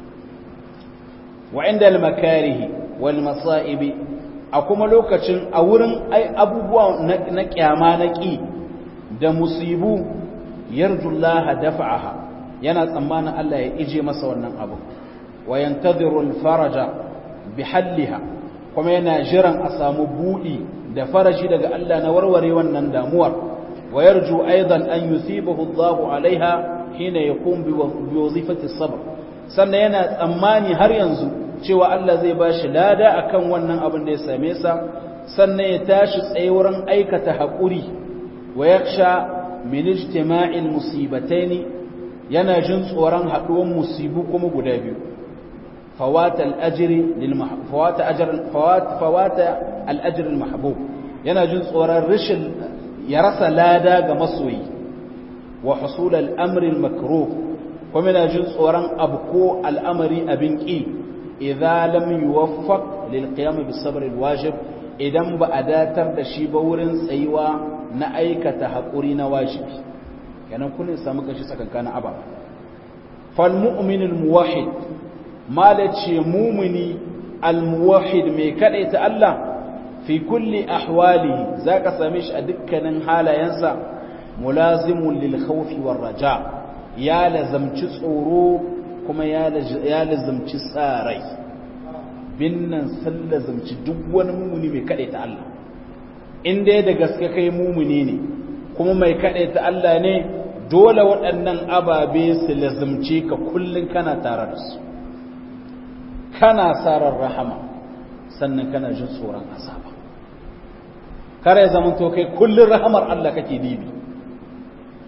wa inda al-makarihi wal masa'ibi a kuma lokacin a wurin abubuwa na kyama na ƙi da musibu yarjullaha dafa'aha yana tsammanin Allah ya ije masa wannan abu wa yantadhiru al-faraja bihalliha kuma yana jiran a samu budi da farashi daga Allah na warware wannan damuwar wa yarju aidan an yusibahu Allah alaiha hina yaqum bi wazifati sabr sannan yana tsammani har yanzu cewa Allah zai ba shi lada akan wannan abin da ya same sa sannan ya tashi tsaye wurin aikata haƙuri wa yaksha min ijtima'il musibataini yana jin tsoron haɗuwan musibu kuma guda biyu fawata al-ajri lil fawata ajr fawata al-ajr al-mahbub yana jin tsoron rashin ya rasa lada ga masoyi wa husul al-amri al-makruh kuma yana jin tsoron abko al'amari abin ƙi idza lam yuwaffaq lil qiyam bis sabr al wajib idan ba a datar da shi ba wurin tsayuwa na aikata hakuri na wajibi kenan kullun samu kashi tsakankanin ababa fal mu'min al muwahhid malace mu'mini al muwahhid mai kadaita Allah fi kulli ahwalihi zaka same shi a dukkanin halayensa mulazimun lil khawfi war raja ya lazamci tsoro kuma ya lazamci tsarai binnan sun lazamci duk wani mumuni mai kaɗai ta Allah in dai da gaske kai mumuni ne kuma mai kaɗai ta Allah ne dole waɗannan ababe su lazamci ka kullum kana tare da su kana sarar rahama sannan kana jin tsoron azaba kare zaman to kai kullum rahamar Allah kake dibi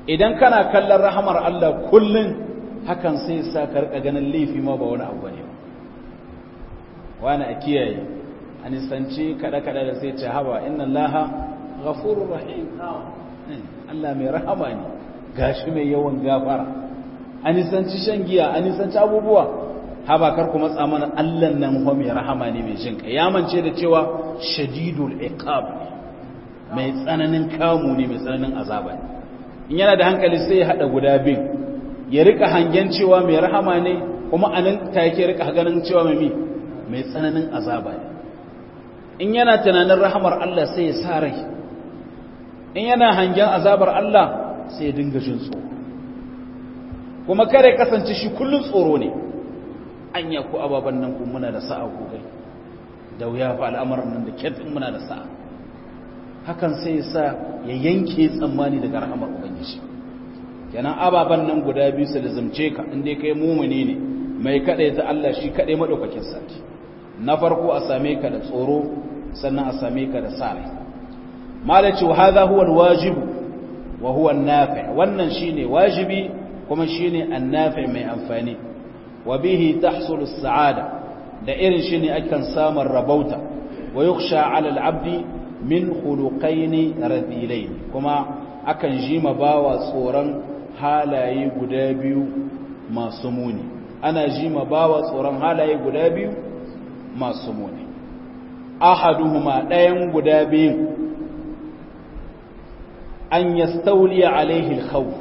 idan kana kallon rahamar Allah kullun hakan sai sa ka rika ganin laifi ma ba wani abu ne wani a kiyaye a nisanci kada-kada da sai ce haba inna allaha ghafurur rahim Allah mai rahama ne gashi mai yawan gafara a nisanci shan giya a nisanci abubuwa haba kar kuma tsamanin Allah nan ho mai rahama ne mai jin ya mance da cewa shadidul iqab mai tsananin kamu ne mai tsananin azaba ne in yana da hankali sai ya hada guda biyu ya rika hangen cewa mai rahama ne kuma anan take rika ganin cewa mai mai tsananin azaba ne in yana tunanin rahamar Allah sai ya sa rai in yana hangen azabar Allah sai ya dinga jin tsoro kuma kare kasance shi kullun tsoro ne anya ku ababan nan ku muna da sa'a ku kai da wuya fa al'amuran nan da kyatsin muna da sa'a hakan sai ya sa ya yanke tsammani daga rahamar ubangiji kenan ababan nan guda biyu su lazumce ka inda kai mumuni ne mai kaɗai ta Allah shi kaɗai maɗaukakin sarki na farko a same ka da tsoro sannan a same ka da sare malaci wa hadha huwa alwajib wa huwa an-nafi' wannan shine wajibi kuma shine an-nafi' mai amfani wa bihi tahsulu as-sa'ada da irin shine akan samun rabauta wa yukhsha 'ala al-'abdi min khuluqayn radilayn kuma akan jima bawa tsoron halaye guda biyu masu muni ana jima bawa tsoron halaye guda biyu masu muni ahaduhuma ɗayan guda biyu an yastauliya alaihi alkhawf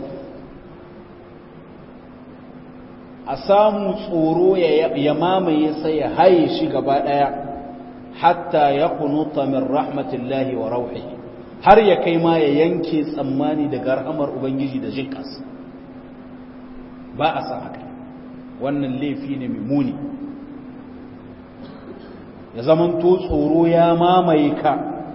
a samu tsoro ya mamaye sai ya haye shi gaba ɗaya hatta ya kunuta min rahmatillahi wa rauhihi har ya kai ma ya yanke tsammani daga rahamar ubangiji da jinkas ba a san haka wannan laifi ne mai muni ya zamanto tsoro ya mamaye ka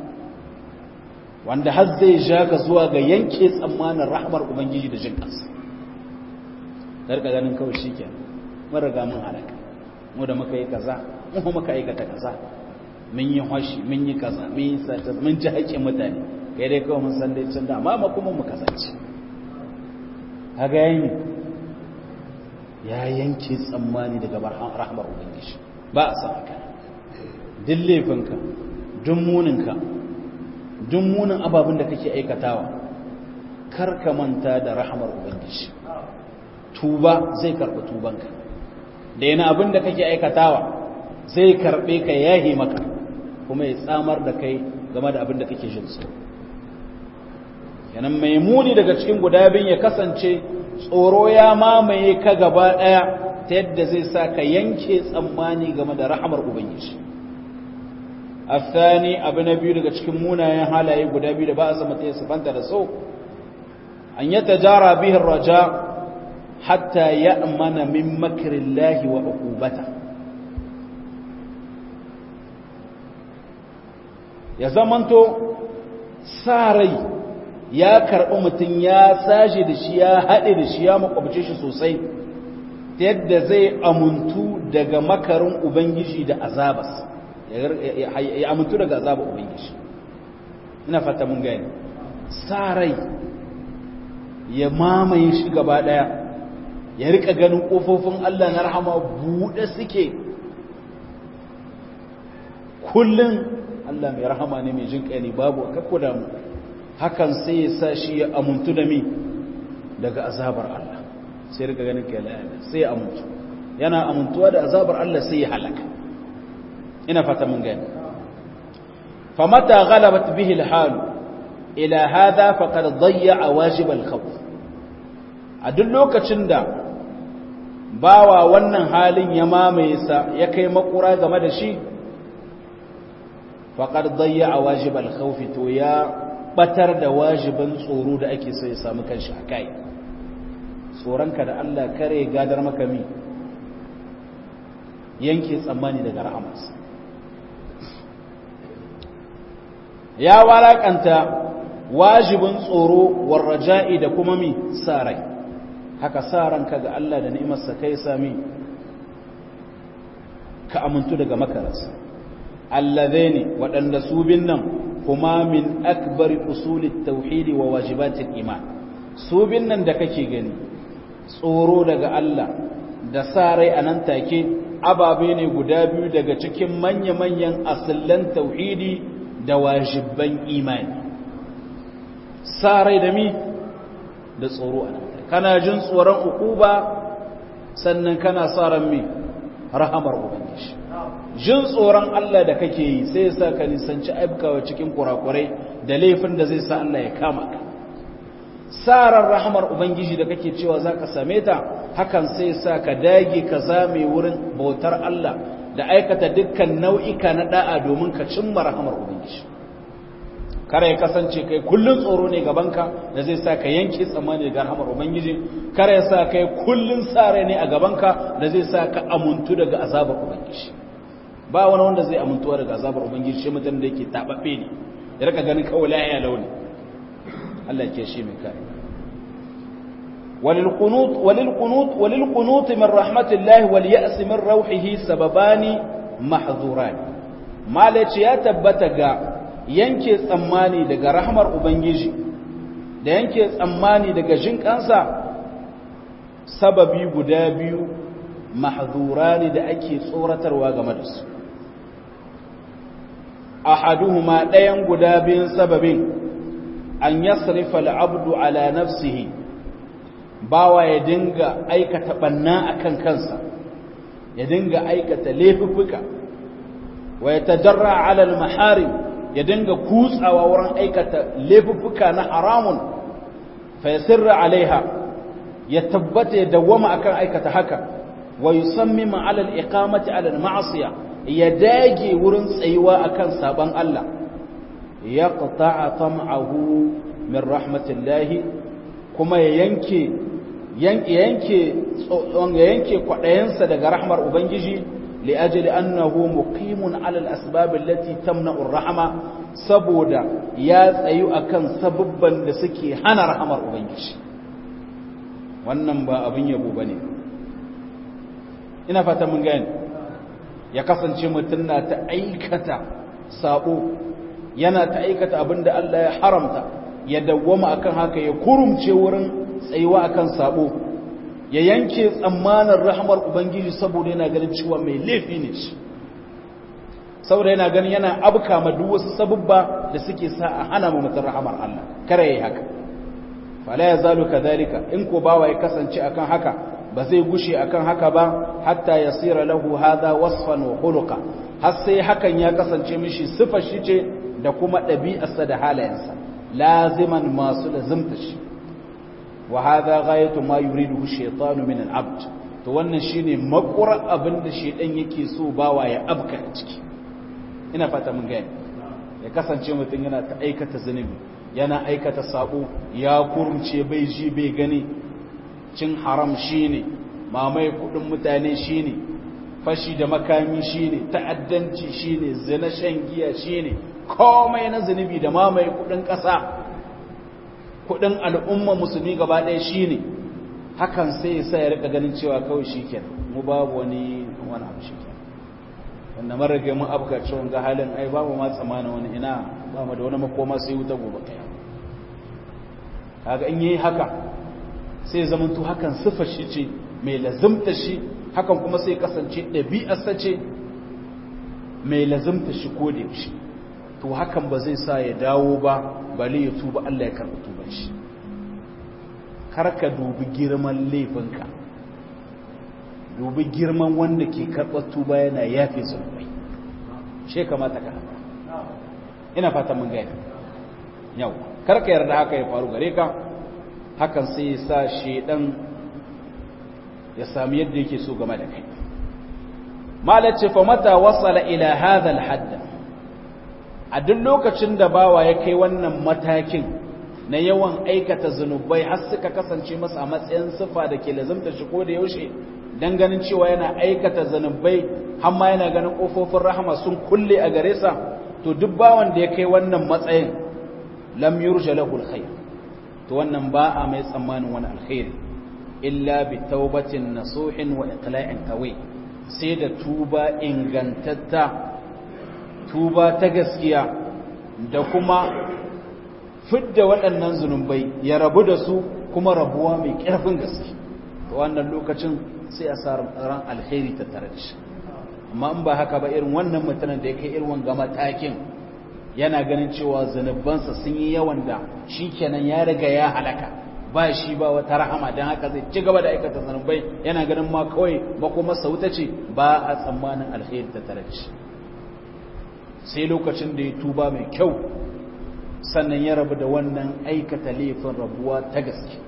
wanda har zai ja ka zuwa ga yanke tsammanin rahmar ubangiji da jin kansa darka ganin kawai shi ke mun riga mun halaka mu da muka yi kaza mu kuma muka aikata kaza mun yi hoshi mun yi kaza mun yi sata mun ji haƙƙin mutane kai dai kawai mun san dai can da amma kuma mu kasance kaga yayin ya yanke tsammani daga rahmar ubangiji ba a san haka duk laifinka duk muninka duk munin ababin da kake aikatawa kar ka manta da rahamar ubangiji tuba zai karɓi tubanka da yana abin da kake aikatawa zai karɓe ka yahi maka kuma ya tsamar da kai game da abin da kake jin tsoro yanan mai muni daga cikin guda biyun ya kasance tsoro ya mamaye ka gaba ɗaya ta yadda zai sa ka yanke tsammani game da rahamar ubangiji الثاني abu na biyu daga cikin munayen halaye guda biyu da ba a zama ta sifanta da so an yi tajara bihin raja hatta ya amana min makirin lahi wa ukubata ya zamanto sa rai ya karɓi mutum ya sashe da shi ya haɗe da shi ya makwabce shi sosai ta yadda zai amuntu daga makarin ubangiji da azabas ya amuntu daga azabar ubangiji ina fata mun gani sa rai ya mamaye shi gaba ɗaya ya rika ganin ƙofofin Allah na rahama buɗe suke kullum Allah mai rahama ne mai jin ne babu a kakko damu hakan sai ya sa shi ya amuntu da mi daga azabar Allah sai rika ganin kai sai ya amuntu yana amuntuwa da azabar Allah sai ya halaka ina fata mun gani famata ghalabat bihi alhal ila hada faqad dayya wajib alkhawf a duk lokacin da bawa wannan halin ya mamaye sa ya kai makura game da shi faqad dayya wajib alkhawf to ya batar da wajibin tsoro da ake so ya samu kanshi akai tsoronka da Allah kare gadar maka mi yanke tsammani daga rahamarsa ya walakanta wajibin tsoro warraja'i da kuma mi sa rai haka sa ranka ga Allah da ni'imarsa kai sami ka amintu daga makararsa allazaini waɗanda su bin nan kuma min akbari usulit tauhidi wa wajibatil iman su bin nan da kake gani tsoro daga Allah da sa rai a nan take ababe ne guda biyu daga cikin manya-manyan asillan tauhidi da wajibban imani sa rai da mi da tsoro a nan kana jin tsoron ukuba sannan kana sa ran mi rahamar ubangiji jin tsoron Allah da kake yi sai ya sa ka nisanci aibkawa cikin kurakurai da laifin da zai sa Allah ya kama ka sarar rahamar ubangiji da kake cewa za ka same ta hakan sai sa ka dage ka zame wurin bautar Allah da aikata dukkan nau'ika na da'a domin ka cimma rahamar ubangiji kare ya kasance kai kullun tsoro ne gabanka da zai sa ka yanke tsammani daga rahamar ubangiji kare ya sa kai kullun sare ne a gabanka da zai sa ka amuntu daga azabar ubangiji ba wani wanda zai amuntuwa daga azabar ubangiji shi mutum da yake tababbe ne ya rika ganin kawai la'aya launi Allah ke shi mai kare وللقنوط وللقنوط وللقنوط من رحمة الله واليأس من روحه سببان محظوران ما لتي ya tabbata ga yanke tsammani daga rahmar ubangiji da yanke tsammani daga jin kansa sababi guda biyu mahzurani da ake tsoratarwa game da su ahaduhuma ɗayan guda biyun sababin an yasrifa al'abdu ala nafsihi bawa ya dinga aikata banna akan kansa ya dinga aikata laifuffuka wa ya tajarra ala al-maharim ya dinga kutsawa wurin aikata laifuffuka na haramun fa yasirra alaiha ya tabbata ya dawwama akan aikata haka wa yusammima ala al-iqamati ala al-ma'siyah ya dage wurin tsayuwa akan saban Allah yaqta'a tam'ahu min rahmatillahi kuma ya yanke yanke yanke kwaɗayensa daga rahmar ubangiji li'ajli annahu muqimun ala al-asbab allati tamna'u ar-rahma saboda ya tsayu akan sababban da suke hana rahmar ubangiji wannan ba abin yabo bane ina fata mun gane ya kasance mutum na ta aikata sabo yana ta aikata abinda Allah ya haramta ya dawwama akan haka ya kurumce wurin tsayuwa akan sabo ya yanke tsammanin rahmar ubangiji saboda yana ganin cewa mai laifi ne shi saboda yana ganin yana abka ma duk wasu sabubba da suke sa a hana mu mutum rahmar Allah kare yayi haka fala yazalu kadhalika in ko bawa ya kasance akan haka ba zai gushe akan haka ba hatta yasira lahu hadha wasfan wa khuluqa har sai hakan ya kasance mishi sifar shi ce da kuma ɗabi'arsa da halayensa laziman masu lazimta shi wa hadha ghayatu ma yuridu shaytanu min al-abd to wannan shine makura abinda shedan yake so bawa ya abka a ciki ina fata mun gani ya kasance mutum yana ta aikata zunubi yana aikata sabo ya kurumce bai ji bai gani cin haram shine mamaye kudin mutane shine fashi da makami shine ta'addanci shine zina shan giya shine komai na zunubi da mamaye kudin kasa kudin al'umma musulmi gaba ɗaya shine hakan sai ya sa ya rika ganin cewa kawai shikenan mu babu wani wani abu shikenan wanda mun rage mun abka cewa ga halin ai babu ma tsamanin wani ina ba mu da wani makoma sai wuta gobe kai kaga in yayi haka sai zaman to hakan sifar shi ce mai lazimta shi hakan kuma sai kasance ɗabi'arsa ce mai lazimta shi ko da yaushe to hakan ba zai sa ya dawo ba bale ya tuba Allah ya karɓi tuban shi kar ka dubi girman laifinka dubi girman wanda ke karɓar tuba yana yafe zunubai she kamata ka haka ina fata mun gaya yau kar ka yarda haka ya faru gare ka hakan sai ya sa shedan ya sami yadda yake so game da kai malace fa mata wasala ila hadha al-hadd a duk lokacin da bawa ya kai wannan matakin na yawan aikata zunubai har suka kasance masa a matsayin sifa da ke lazimta shi ko da yaushe dan ganin cewa yana aikata zunubai har ma yana ganin kofofin rahama sun kulle a gare sa to duk bawan da ya kai wannan matsayin lam yurja lahu alkhair to wannan ba a mai tsammanin wani alkhairi illa bi taubatin nasuhin wa iqla'in qawi sai da tuba ingantatta tuba ta gaskiya da kuma fidda waɗannan zunubai ya rabu da su kuma rabuwa mai ƙarfin gaske wannan lokacin sai a sa ran alheri ta tare da shi amma in ba haka ba irin wannan mutanen da ya kai irin wanga matakin yana ganin cewa zanubansa sun yi yawan da shi kenan ya riga ya halaka ba shi ba wata rahama don haka zai ci gaba da aikata zanubai yana ganin ma kawai ba kuma sauta ce ba a tsammanin alheri ta tare da shi sai lokacin da ya tuba mai kyau sannan ya rabu da wannan aikata laifin rabuwa ta gaske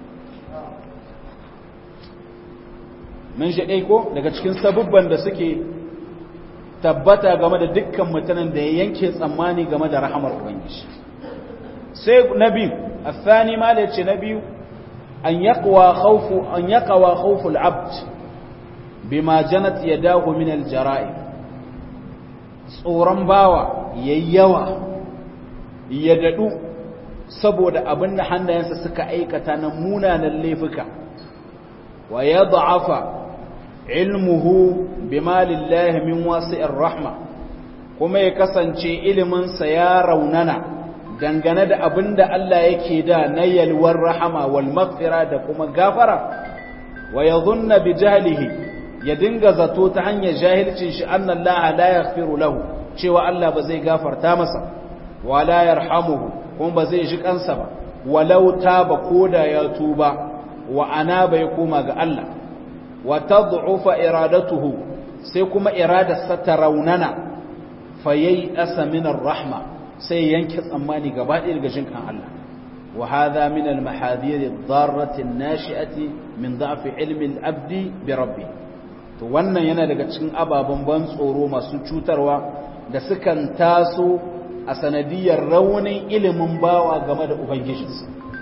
mun shi ko daga cikin sabubban da suke tabbata game da dukkan mutanen da ya yanke tsammani game da rahamar ubangiji sai na biyu athani ma da ce na biyu an yaqwa khawfu an yaqwa khawfu al-abd bima janat yadahu min al-jara'i tsoron bawa yayyawa ya dadu saboda abin da hannayensa suka aikata na munanan laifuka wa yad'afa ilmuhu bima lillahi min wasi'ir rahma kuma ya kasance iliminsa ya raunana dangane da abin da Allah yake da na yalwar rahama wal maghfira da kuma gafara wa yadhunna bi jahlihi ya dinga zato ta hanyar jahilcin shi anna Allah la yaghfiru lahu cewa Allah ba zai gafarta masa wa la yarhamuhu kuma ba zai ji kansa ba walau taba koda ya tuba wa ana bai koma ga Allah wa tad'ufa iradatuhu sai kuma iradarsa ta raunana fayayi asa min rahma sai yanke tsammani gaba ɗaya daga jinkan Allah wa hadha min al-mahadir ad-darrati an-nashi'ati min da'f ilmi al-abdi bi rabbi to wannan yana daga cikin ababen ban tsoro masu cutarwa da sukan taso a sanadiyar raunin ilimin bawa game da ubangijinsa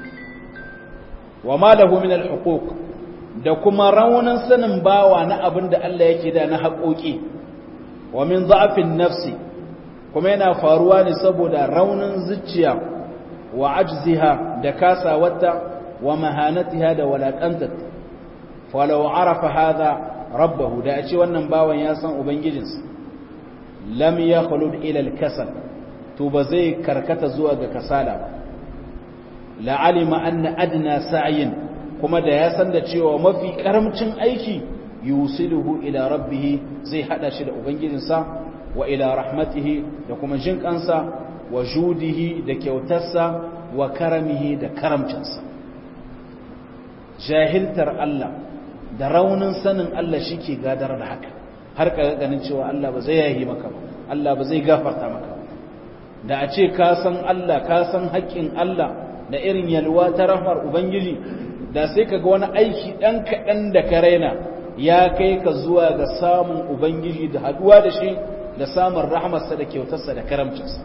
wa ma lahu min al-huquq da kuma raunin sanin bawa na abin da Allah yake da na haƙoƙi wa min za'afin nafsi kuma yana faruwa ne saboda raunin zuciya wa ajziha da kasawarta wa mahanatiha da walakanta falau arafa hadha rabbahu da a ce wannan bawan ya san ubangijinsa lam yakhlud ila al-kasal to ba zai karkata zuwa ga kasala ba la'alima anna adna sa'yin kuma da ya san da cewa mafi karamcin aiki yusiluhu ila rabbih zai hada shi da ubangijinsa wa ila rahmatihi da kuma jin kansa wa judihi da kyautarsa wa karamihi da karamcinsa jahiltar Allah da raunin sanin Allah shike gadar da haka har ka ganin cewa Allah ba zai yahi maka ba Allah ba zai gafarta maka ba da a ce ka san Allah ka san haƙƙin Allah da irin yalwa ta rahmar ubangiji da sai ka ga wani aiki ɗan kaɗan da ka raina ya kai ka zuwa ga samun ubangiji da haɗuwa da shi da samun rahmarsa da kyautarsa da karamcinsa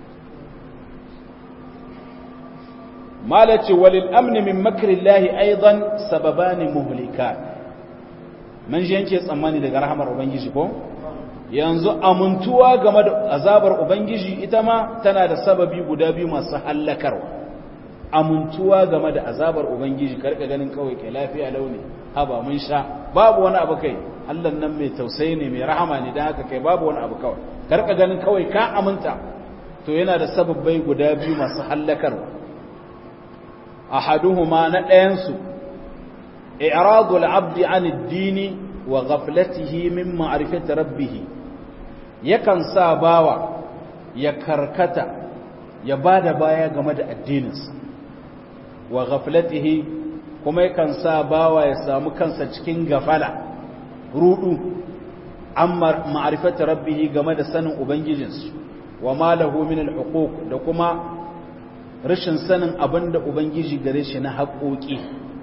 malace walil amni min makrillahi aidan sababani muhlika man ji yanke tsammani daga rahmar ubangiji ko yanzu amintuwa game da azabar ubangiji ita ma tana da sababi guda biyu masu hallakarwa amintuwa game da azabar ubangiji karka ganin kawai kai lafiya launi haba mun sha babu wani abu kai Allah nan mai tausayi ne mai rahama ne dan haka kai babu wani abu kawai karka ganin kawai ka aminta to yana da sababbai guda biyu masu hallakarwa ahaduhuma na ɗayan su i'radul abdi an ad-dini wa ghaflatihi min ma'rifati rabbih yakan sa bawa ya karkata ya bada baya game da addininsa wa ghaflatihi kuma yakan sa bawa ya samu kansa cikin gafala rudu amma ma'rifati rabbih game da sanin ubangijinsu wa ma lahu min al-huquq da kuma rashin sanin abinda ubangiji gare shi na haƙoƙi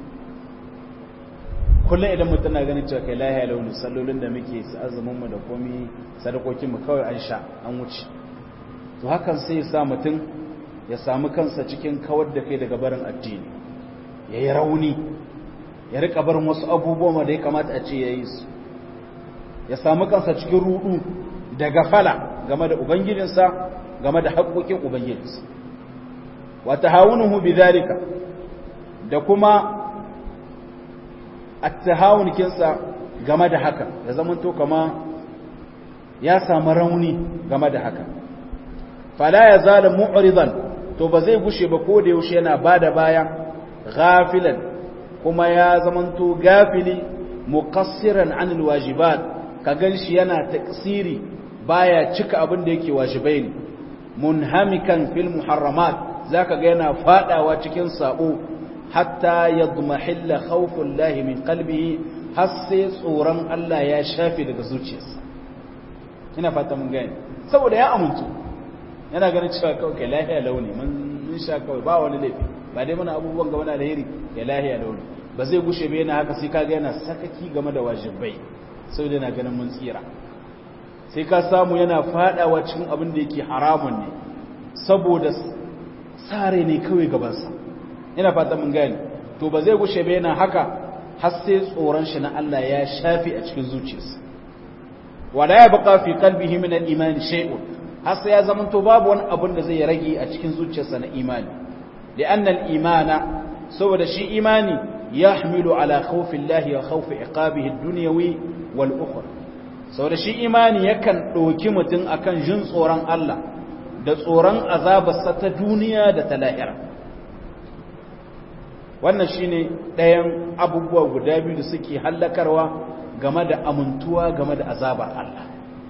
kullum idan mutum na ganin cewa kai lahiya launi sallolin da muke azumin mu da komi sadakokin mu kawai an sha an wuce to hakan sai ya sa mutum ya samu kansa cikin kawar da kai daga barin addini ya yi rauni ya rika barin wasu abubuwan da ya kamata a ce ya yi su ya samu kansa cikin rudu da gafala game da ubangijinsa game da haƙoƙin ubangijinsa wata hawunuhu bi zalika da kuma attahawun kinsa game da haka ya zamanto kama ya samu rauni game da haka fala ya zala mu'ridan to ba zai gushe ba ko da yaushe yana bada baya ghafilan kuma ya zamanto gafili muqassiran anil wajibat ka ganshi yana taksiri baya cika abin da yake wajibai ne munhamikan fil muharramat zaka ga yana fadawa cikin sabo hatta yadmahilla khawfullahi min qalbihi har sai tsoron Allah ya shafe daga zuciyarsa ina fata mun gane saboda ya amintu yana ganin cewa kawai kai lahiya launi mun sha kawai ba wani laifi ba dai muna abubuwan gaba da alheri ya lahiya launi ba zai gushe ba yana haka sai kaga yana sakaki game da wajibai saboda yana ganin mun tsira sai ka samu yana fadawa cikin abin da yake haramun ne saboda sare ne kawai gabansa ina fata mun gane to ba zai gushe ba yana haka har sai tsoron shi na Allah ya shafi a cikin zuciyarsa wala ya baka fi qalbihi min al-iman shay'un har sai ya zamanto babu wani abin da zai rage a cikin zuciyarsa na imani li'anna al-imana saboda shi imani yahmilu ala khawfi Allah wa khawfi iqabihi ad-dunyawi wal ukhra saboda shi imani yakan doki mutun akan jin tsoron Allah da tsoron azabarsa ta duniya da ta lahira wannan shine ɗayan abubuwa guda biyu da suke hallakarwa game da amintuwa game da azabar Allah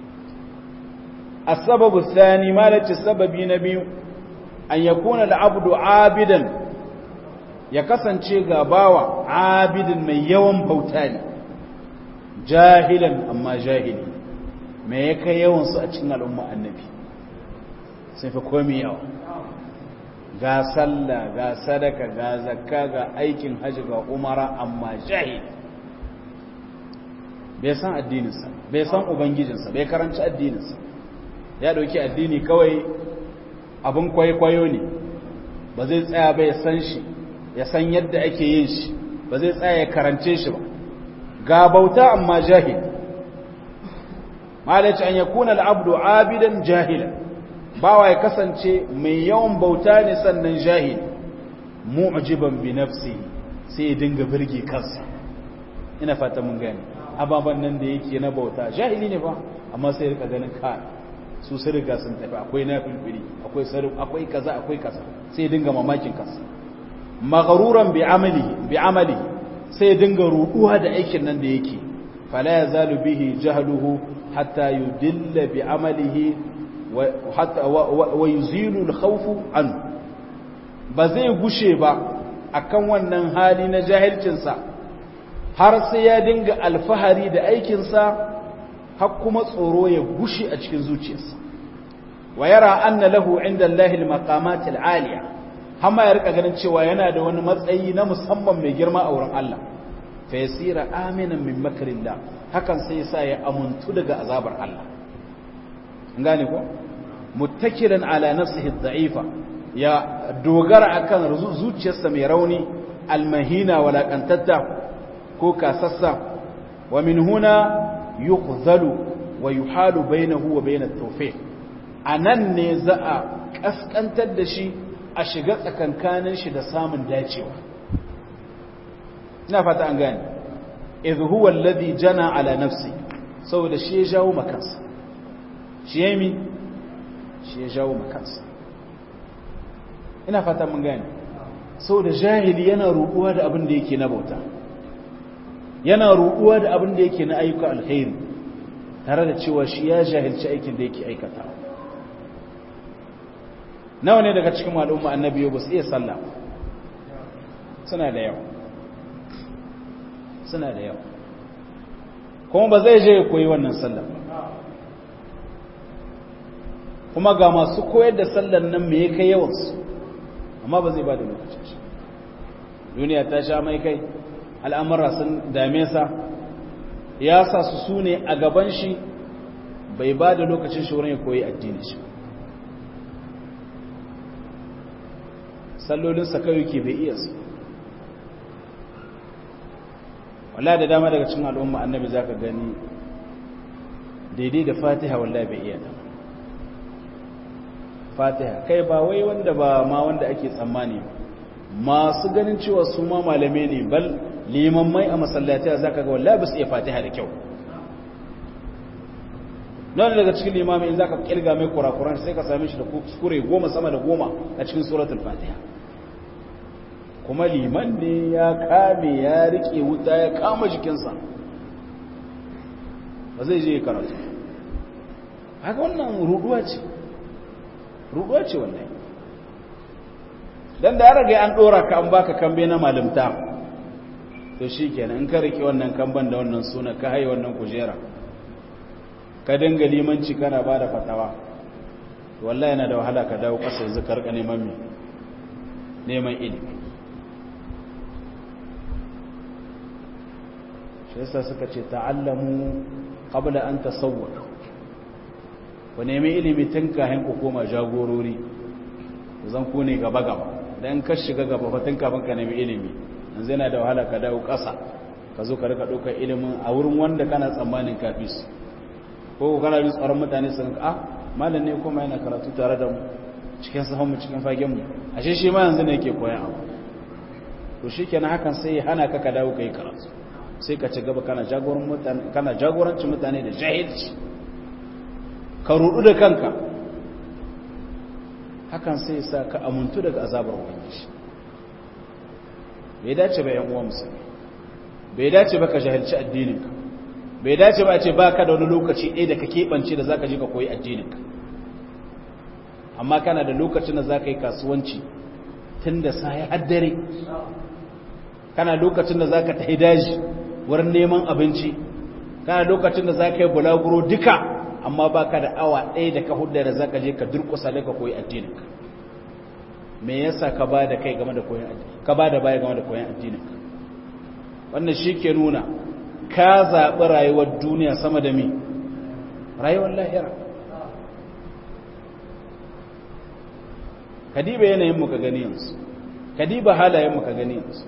السبب الثاني ما لك السبب نبي أن يكون العبد عابدا يكسن شيء غباوة عابد من يوم بوتاني جاهلا أما جاهلي ما يكا يوم سأتنا الأمة النبي سيفكومي يوم ga sallah ga sadaka ga zakka ga aikin hajji ga umara amma jahili bai san addininsa bai san ubangijinsa bai karanci addininsa ya dauki addini kawai abin kwaikwayo ne ba zai tsaya ba ya san shi ya san yadda ake yin shi ba zai tsaya ya karance shi ba ga bauta amma jahil malaci an yakuna al'abdu abidan jahilan bawa ya kasance mai yawan bauta ne sannan jahil mu'jiban bi nafsi sai ya dinga birge kansa ina fata mun gani ababan nan da yake na bauta jahili ne ba amma sai rika ganin ka su sun riga sun tafi akwai nafilfili akwai sarif akwai kaza akwai kaza sai ya dinga mamakin kansa maghruran bi amali bi amali sai ya dinga ruduwa da aikin nan da yake fala yazalu bihi jahluhu hatta yudilla bi amalihi wa yuzilu al-khawfu an ba zai gushe ba akan wannan hali na jahilcinsa har sai ya dinga alfahari da aikinsa har kuma tsoro ya gushe a cikin zuciyarsa wa yara anna lahu inda Allahi al-maqamat al-aliya hamma ya rika ganin cewa yana da wani matsayi na musamman mai girma a wurin Allah fa yasira aminan min makrillah hakan sai sa ya amuntu daga azabar Allah gane ko muttakiran ala nafsihi ad-da'ifa ya dogara akan zuciyarsa mai rauni almahina walakantatta ko kasassa wa min huna yukhzalu wa yuhalu bainahu wa bain at-tawfiq anan ne za a kaskantar da shi a shiga tsakankanin shi da samun dacewa ina fata an gane idh huwa alladhi jana ala nafsi saboda shi ya jawo makansa shi ya mi shi ya jawo makansa ina fata mun gane saboda jahili yana ruɗuwa da abin da yake na bauta yana ruɗuwa da abin da yake na ayyuka alkhairi tare da cewa shi ya jahilci aikin da yake aikata nawa ne daga cikin al'umma annabi ba su iya sallah suna da yawa suna da yawa kuma ba zai je ya koyi wannan sallah kuma ga masu koyar da sallan nan me ya kai yawansu amma ba zai ba da lokacin shi duniya ta sha mai kai al'amura sun dame sa ya sa su su ne a gaban shi bai ba da lokacin shi wurin ya koyi addini shi sallolinsa kawai ke bai iya su wala da dama daga cin al'umma annabi za ka gani daidai da fatiha wallahi bai iya ta fatiha kai ba wai wanda ba ma wanda ake tsammani masu ganin cewa su ma malame ne bal limammai a masallatai za ka ga wallahi ba su iya fatiha da kyau nan daga cikin limamai in za ka kirga mai kurakuran sai ka same shi da kuskure goma sama da goma a cikin suratul fatiha kuma liman ne ya kame ya rike wuta ya kama jikinsa ba zai je karatu haka wannan ruduwa ce ruduwa ce wannan dan da ya rage an dora ka an baka kambe na malimta to shikenan in ka rike wannan kamban da wannan suna ka haye wannan kujera ka dinga limanci kana bada fatawa wallahi yana da wahala ka dawo kasa yanzu ka rika neman me neman ilimi shi yasa suka ce ta'allamu qabla an tasawwar ku nemi ilimi tun kafin ku koma jagorori zan ku ne gaba gaba dan ka shiga gaba fa tun kafin ka nemi ilimi yanzu yana da wahala ka dawo ƙasa ka zo ka rika ɗaukar ilimin a wurin wanda kana tsammanin kafi su ko kana jin tsaron mutane su rinka ah malam ne kuma yana karatu tare da mu cikin sahun mu cikin fagen mu ashe shi ma yanzu ne yake koyan abu to shikenan hakan sai ya hana ka ka dawo kai karatu sai ka ci gaba kana jagoran mutane kana jagorancin mutane da jahilci ka rudu da kanka hakan sai sa ka amuntu daga azabar ubangiji bai dace ba yan uwa musulmi bai dace ba ka jahilci addininka bai dace ba a ce ba ka da wani lokaci ɗaya da ka keɓance da za ka ji ka koyi addininka amma kana da lokacin da za ka yi kasuwanci tun da sa ya haddare kana lokacin da za ka tafi daji wurin neman abinci kana lokacin da za ka yi bulaguro duka amma ba ka da awa ɗaya da ka hudda da za ka je ka durkusa da ka koyi addininka me yasa ka ba da kai game da koyon addini ka ba da baya game da koyon addininka wannan shi ke nuna ka zaɓi rayuwar duniya sama da mi rayuwar lahira kadiba yanayinmu ka gani yanzu kadiba halayenmu ka gani yanzu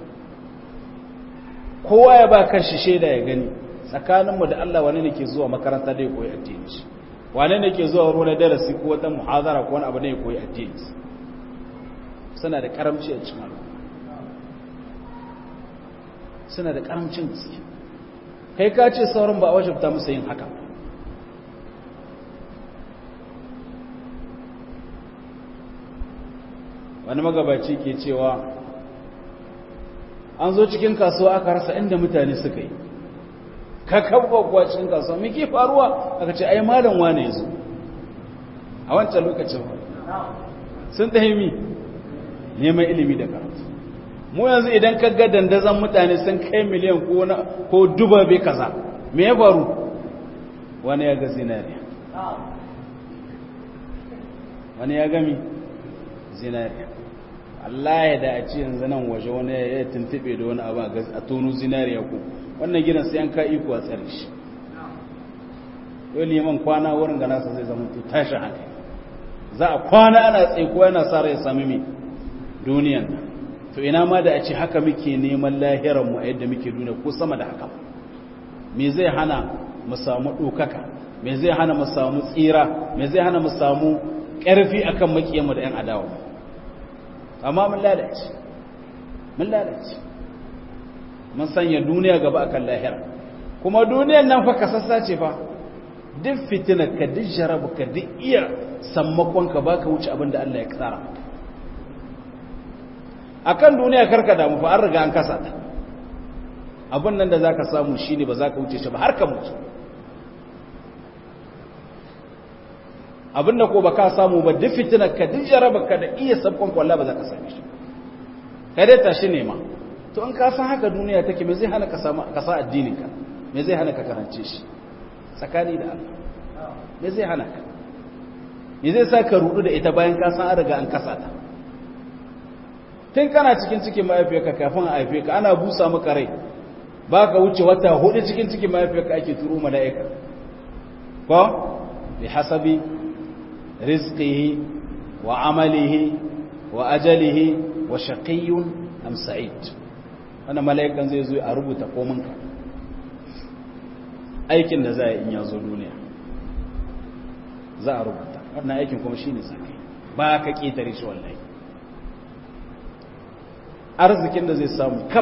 kowa ya ba kan shi shaida ya gani tsakaninmu da Allah wane ne ke zuwa makaranta da ya koyi addini shi wane ne ke zuwa ruwan darasi ko wata muhazara ko wani abu ne ya koyi addini suna da karamci a cikin suna da karamcin gaske kai ka ce sauran ba a wajabta musu yin haka wani magabaci ke cewa an zo cikin kasuwa aka rasa inda mutane suka yi ka kabba kuwa cikin kasuwa mai ke faruwa aka ce ai malam wane ya zo a wancan lokacin sun ɗahimi neman ilimi da karatu mu yanzu idan ka ga dandazon mutane sun kai miliyan ko duba bai kaza me ya faru wani ya ga zinariya wani ya gami zinariya Allah ya da a ce yanzu nan waje wani ya tuntube da wani abu a tonu zinariya ko wannan gidan sai an ka iko a tsare shi yau liman kwana wurin ga nasa zai zama to tashi hankali za a kwana ana tsaiko yana sa rai sami mai duniyan nan to ina ma da a ce haka muke neman lahiranmu a yadda muke duniya ko sama da haka me zai hana mu samu ɗaukaka me zai hana mu samu tsira me zai hana mu samu ƙarfi akan makiyanmu da 'yan adawa amma mun lalace mun lalace mun sanya duniya gaba akan lahira kuma duniyan nan fa kasassa ce fa duk fitinar ka duk jarabu ka duk iya sammakon ka baka wuce abin da Allah ya tsara akan duniya karka damu fa an riga an kasa ta abin nan da zaka samu shine ba zaka wuce shi ba har ka mutu abin da ko baka samu ba duk fitinar ka duk jarabar ka da iya sabkon kwalla ba za ka same shi ka dai tashi nema to in ka san haka duniya take me zai hana ka samu ka sa addinin ka me zai hana ka karance shi tsakani da Allah me zai hana ka me zai sa ka rudu da ita bayan ka san an riga an kasa ta tun kana cikin cikin mahaifiyarka kafin a haife ka ana busa maka rai ba ka wuce wata hudu cikin cikin mahaifiyarka ake turo mala'ika ko bi hasabi rizqihi wa amalihi wa ajalihi wa shaqiyyun am sa'id wannan mala'ikan zai zo a rubuta kominka aikin da za a yi in ya zo duniya za a rubuta wannan aikin kuma shine sakai ba ka ketare shi wallahi arzikin da zai samu kaf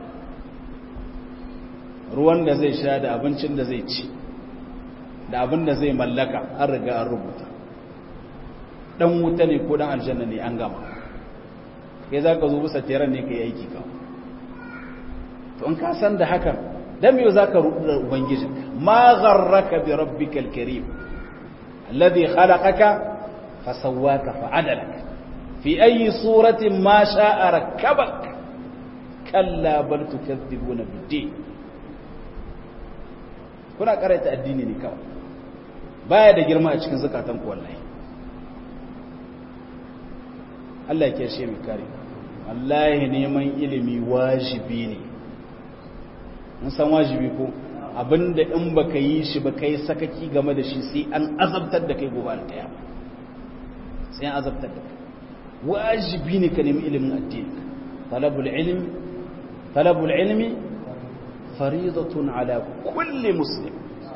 ruwan da zai sha da abincin da zai ci da abin da zai mallaka an riga an rubuta dan wuta ne ko dan aljanna ne an gama kai za ka zo bisa teran ne ka yi aiki ka to in ka san da hakan dan yau za ka rudu da ubangijin ma gharraka bi rabbikal karim alladhi khalaqaka fa sawwaka fa adalaka fi ayi suratin ma sha'a rakkabak kalla bal tukadzibuna bid-din kuna karanta addini ne kawai baya da girma a cikin zakatan ku wallahi Allah ya kiyaye mu kare wallahi neman ilimi wajibi ne mun san wajibi ko abinda in baka yi shi ba kai sakaki game da shi sai an azabtar da kai gobe alkiyama sai an azabtar da kai wajibi ne ka nemi ilimin addini talabul ilmi talabul ilmi faridatun ala kulli muslim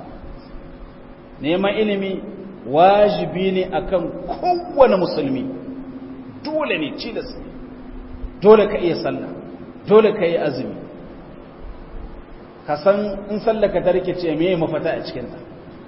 neman ilimi wajibi ne akan kowane musulmi dole ne cilas ne dole ka iya sallah dole ka yi azumi ka san in sallaka ta rikice me mafata a cikinta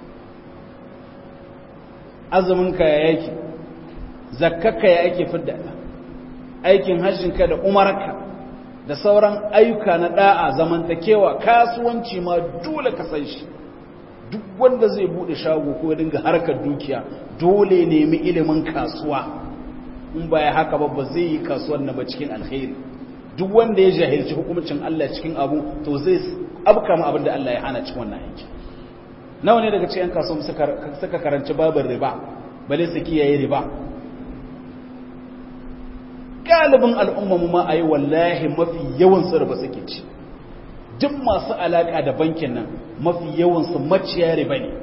azuminka ya yake zakkaka ya ake fidda aikin hajjinka da umarka da sauran ayyuka na da'a zamantakewa kasuwanci ma dole ka san shi duk wanda zai bude shago ko dinga harkar dukiya dole nemi ilimin kasuwa in ba ya haka ba ba zai yi kasuwan na ba cikin alkhairi duk wanda ya jahilci hukumcin Allah cikin abu to zai abka ma abin da Allah ya hana cikin wannan aiki nawa ne daga cikin kasuwan suka karanci babin riba bale su kiyaye riba galibin al'ummamu ma a yi wallahi mafi yawan su riba suke ci duk masu alaka da bankin nan mafi yawan su maciya riba ne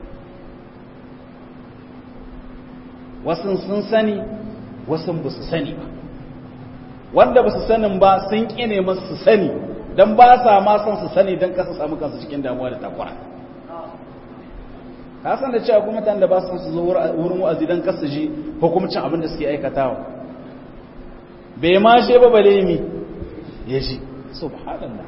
wasu sun sani wasu ba su sani ba wanda ba su sanin ba sun ƙine masu su sani don ba sa ma son su sani don kasa samu kansu cikin damuwa da takwara ka san da cewa kuma mutane da ba su su zo wurin wa'azi don kasa ji hukumcin abin da suke aikatawa bai ma she ba bale mi ya ji subhanallah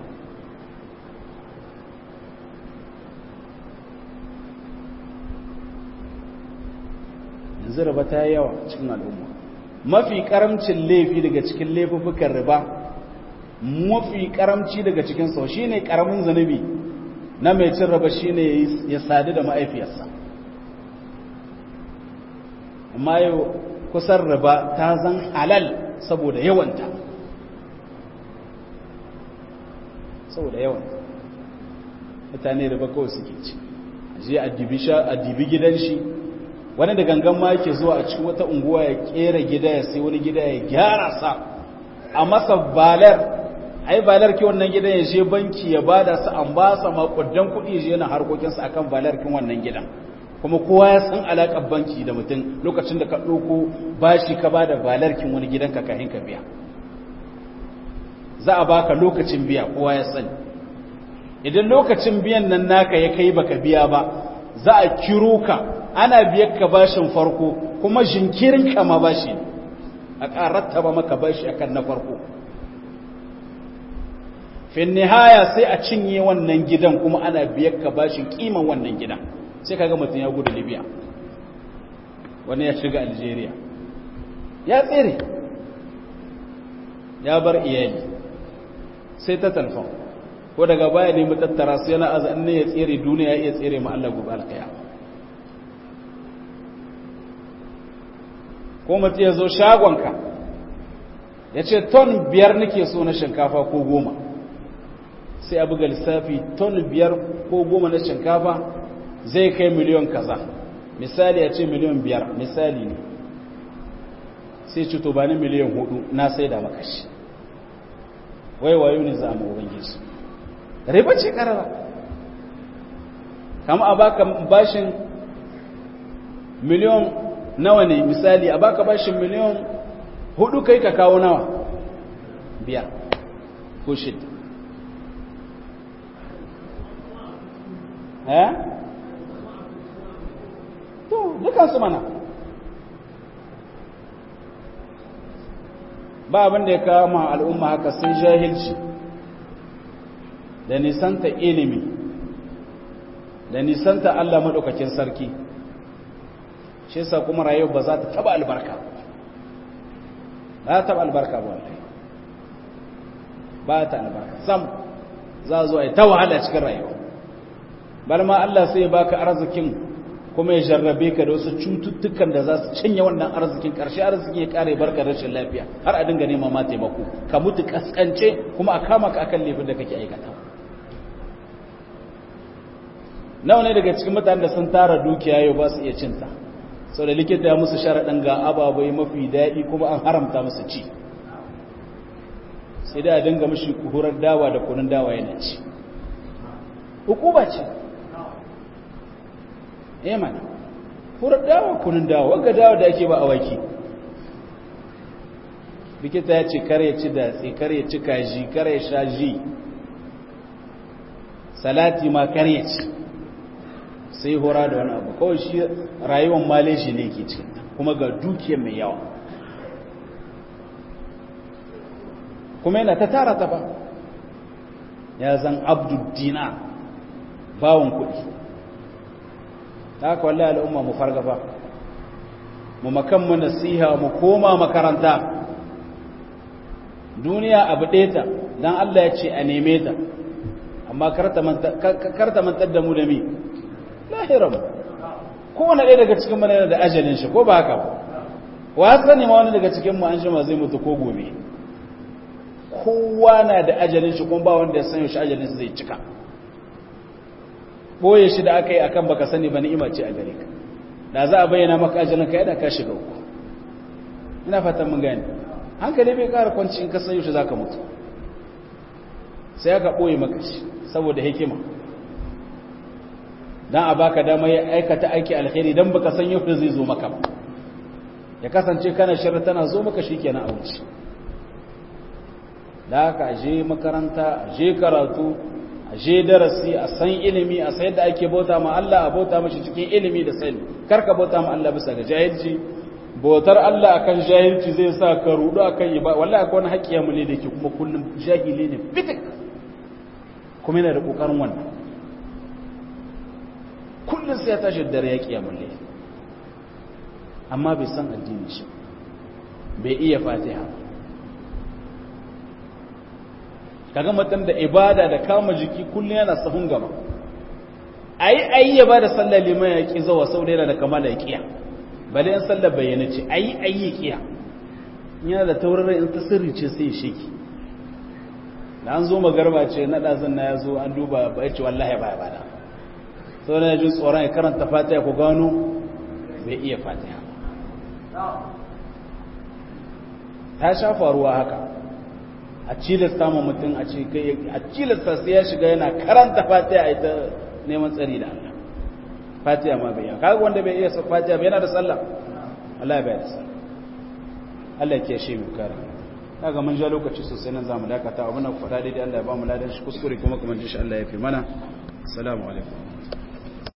yanzu raba ta yi yawa cikin al'umma mafi karamcin laifi daga cikin laifukan riba mafi karamci daga cikin sau shi ne karamin zanubi na mai cin riba shi ne ya sadu da ma'aifiyarsa amma yau kusan riba ta zan halal saboda yawanta saboda yawanta mutane riba kawai suke ci a je a dibi gidan shi wani da gangan ma yake zuwa a cikin wata unguwa ya kera gida ya sai wani gida ya gyara sa a masa balar ai balar ki wannan gidan ya je banki ya bada sa an ba sa makudan kuɗi ya je yana harkokinsa akan balar kin wannan gidan kuma kowa ya san alaƙar banki da mutum lokacin da ka ɗauko bashi ka bada balar kin wani gidan ka kahin ka biya za a baka lokacin biya kowa ya sani idan lokacin biyan nan naka ya kai baka biya ba za a kiro ka ana biyar ka bashin farko kuma jinkirin ka ma bashi a ƙaratta ba maka bashi akan na farko fin nihaya sai a cinye wannan gidan kuma ana biyar ka bashin kiman wannan gidan sai kaga mutum ya gudu libya wani ya shiga algeria ya tsere ya bar iyali sai ta talfon ko daga baya ne mu tattara su yana azan ne ya tsere duniya ya iya tsere ma Allah gobe alkiyama ko mutum ya zo shagonka ya ce ton biyar nake so na shinkafa ko goma sai a buga lissafi ton biyar ko goma na shinkafa zai kai miliyon kaza misali ya ce miliyon biyar misali ne sai ci to ba ni miliyon hudu na sai da makashi wai wayo ne za mu ubangiji riba ce karara kama a baka bashin miliyon nawa ne misali a baka bashin miliyon hudu kai ka kawo nawa biyar ko shida eh to dukansu mana ba abin da ya kawo ma al'umma haka sai jahilci da nisanta ilimi da nisanta Allah maɗaukakin sarki shi yasa kuma rayuwa ba za ta taba albarka ba ta albarka ba wallahi ba ta albarka sam za zo ai ta wahala cikin rayuwa bal ma Allah sai ya baka arzikin kuma ya jarrabe ka da wasu cututtukan da za su cinye wannan arzikin ƙarshe arzikin ya ƙare barka rashin lafiya har a dinga nema ma taimako ka mutu kaskance kuma a kama ka akan laifin da kake aikata nawa ne daga cikin mutanen da sun tara dukiya yau ba su iya cinta sau da likita ya musu sharaɗin ga ababai mafi daɗi kuma an haramta musu ci sai da a dinga mashi kuhurar dawa da kunun dawa yana ci hukuma ce eh mana hurar dawa kunun dawa wagga dawa da ake ba a waki likita ya ce kare ci datse kare ci kaji kare sha ji salati ma kare ci sai hora da wani abu kawai shi rayuwar maleji ne ke cikin kuma ga dukiyar mai yawa kuma yana ta tara ta ba ya zan abduddina bawon kuɗi ta haka wallahi al'umma mu farga ba mu makanmu nasiha mu koma makaranta duniya abu ɗeta don Allah ya ce a neme ta amma karta mantar da mu da mi lahiran kowane ɗaya daga cikin mana yana da ajalin shi ko ba haka ba wa sani ma wani daga cikin mu an shi ma zai mutu ko gobe kowa na da ajalin shi kuma ba wanda ya san shi ajalin zai cika boye shi da aka yi akan baka sani ba ni'ima ce a gare ka da za a bayyana maka ajalin ka yadda ka shiga uku ina fatan mun gane hankali bai kara kwanci in ka san yaushe zaka mutu sai aka boye maka shi saboda hikima dan a baka dama ya aikata aiki alkhairi dan baka san yaushe zai zo maka ba ya kasance kana shirra tana zo maka shikenan a wuce da haka je makaranta je karatu je darasi a san ilimi a san yadda ake bauta ma Allah a bauta mashi cikin ilimi da sani karka bauta ma Allah bisa ga jahilci bautar Allah akan jahilci zai sa ka rudu akan ibada wallahi akwai wani haƙƙiya mu ne da ke kuma kullum jahili ne fitik kuma yana da kokarin wannan kullum sai ya tashi da dare ya kiyamu ne amma bai san addini shi bai iya fatiha kaga mutum da ibada da kama jiki kullum yana sahun gaba ayi ayi ya bada sallar liman ya ki zawa sau da kamala ya kiya bale in sallar bayyana ce ayi ayi ya kiya yana da tauraron in ta sirri ce sai ya shiki da an zo magarba ce na ɗazin na ya zo an duba ba ya ce wallahi ba ya bada sau da ya ji tsoron ya karanta fatiha ku gano bai iya fatiha ta sha faruwa haka a cilasta ma mutum a ce kai a cilasta sai ya shiga yana karanta fatiha a ita neman tsari da Allah fatiha ma bai yi kaga wanda bai iya fatiha bai yana da sallah Allah bai da sallah Allah ke shi mu kare kaga mun ja lokaci sosai nan zamu dakata abin da faɗa daidai Allah ya ba mu ladan shi kuskure kuma kuma shi Allah ya fi mana assalamu alaikum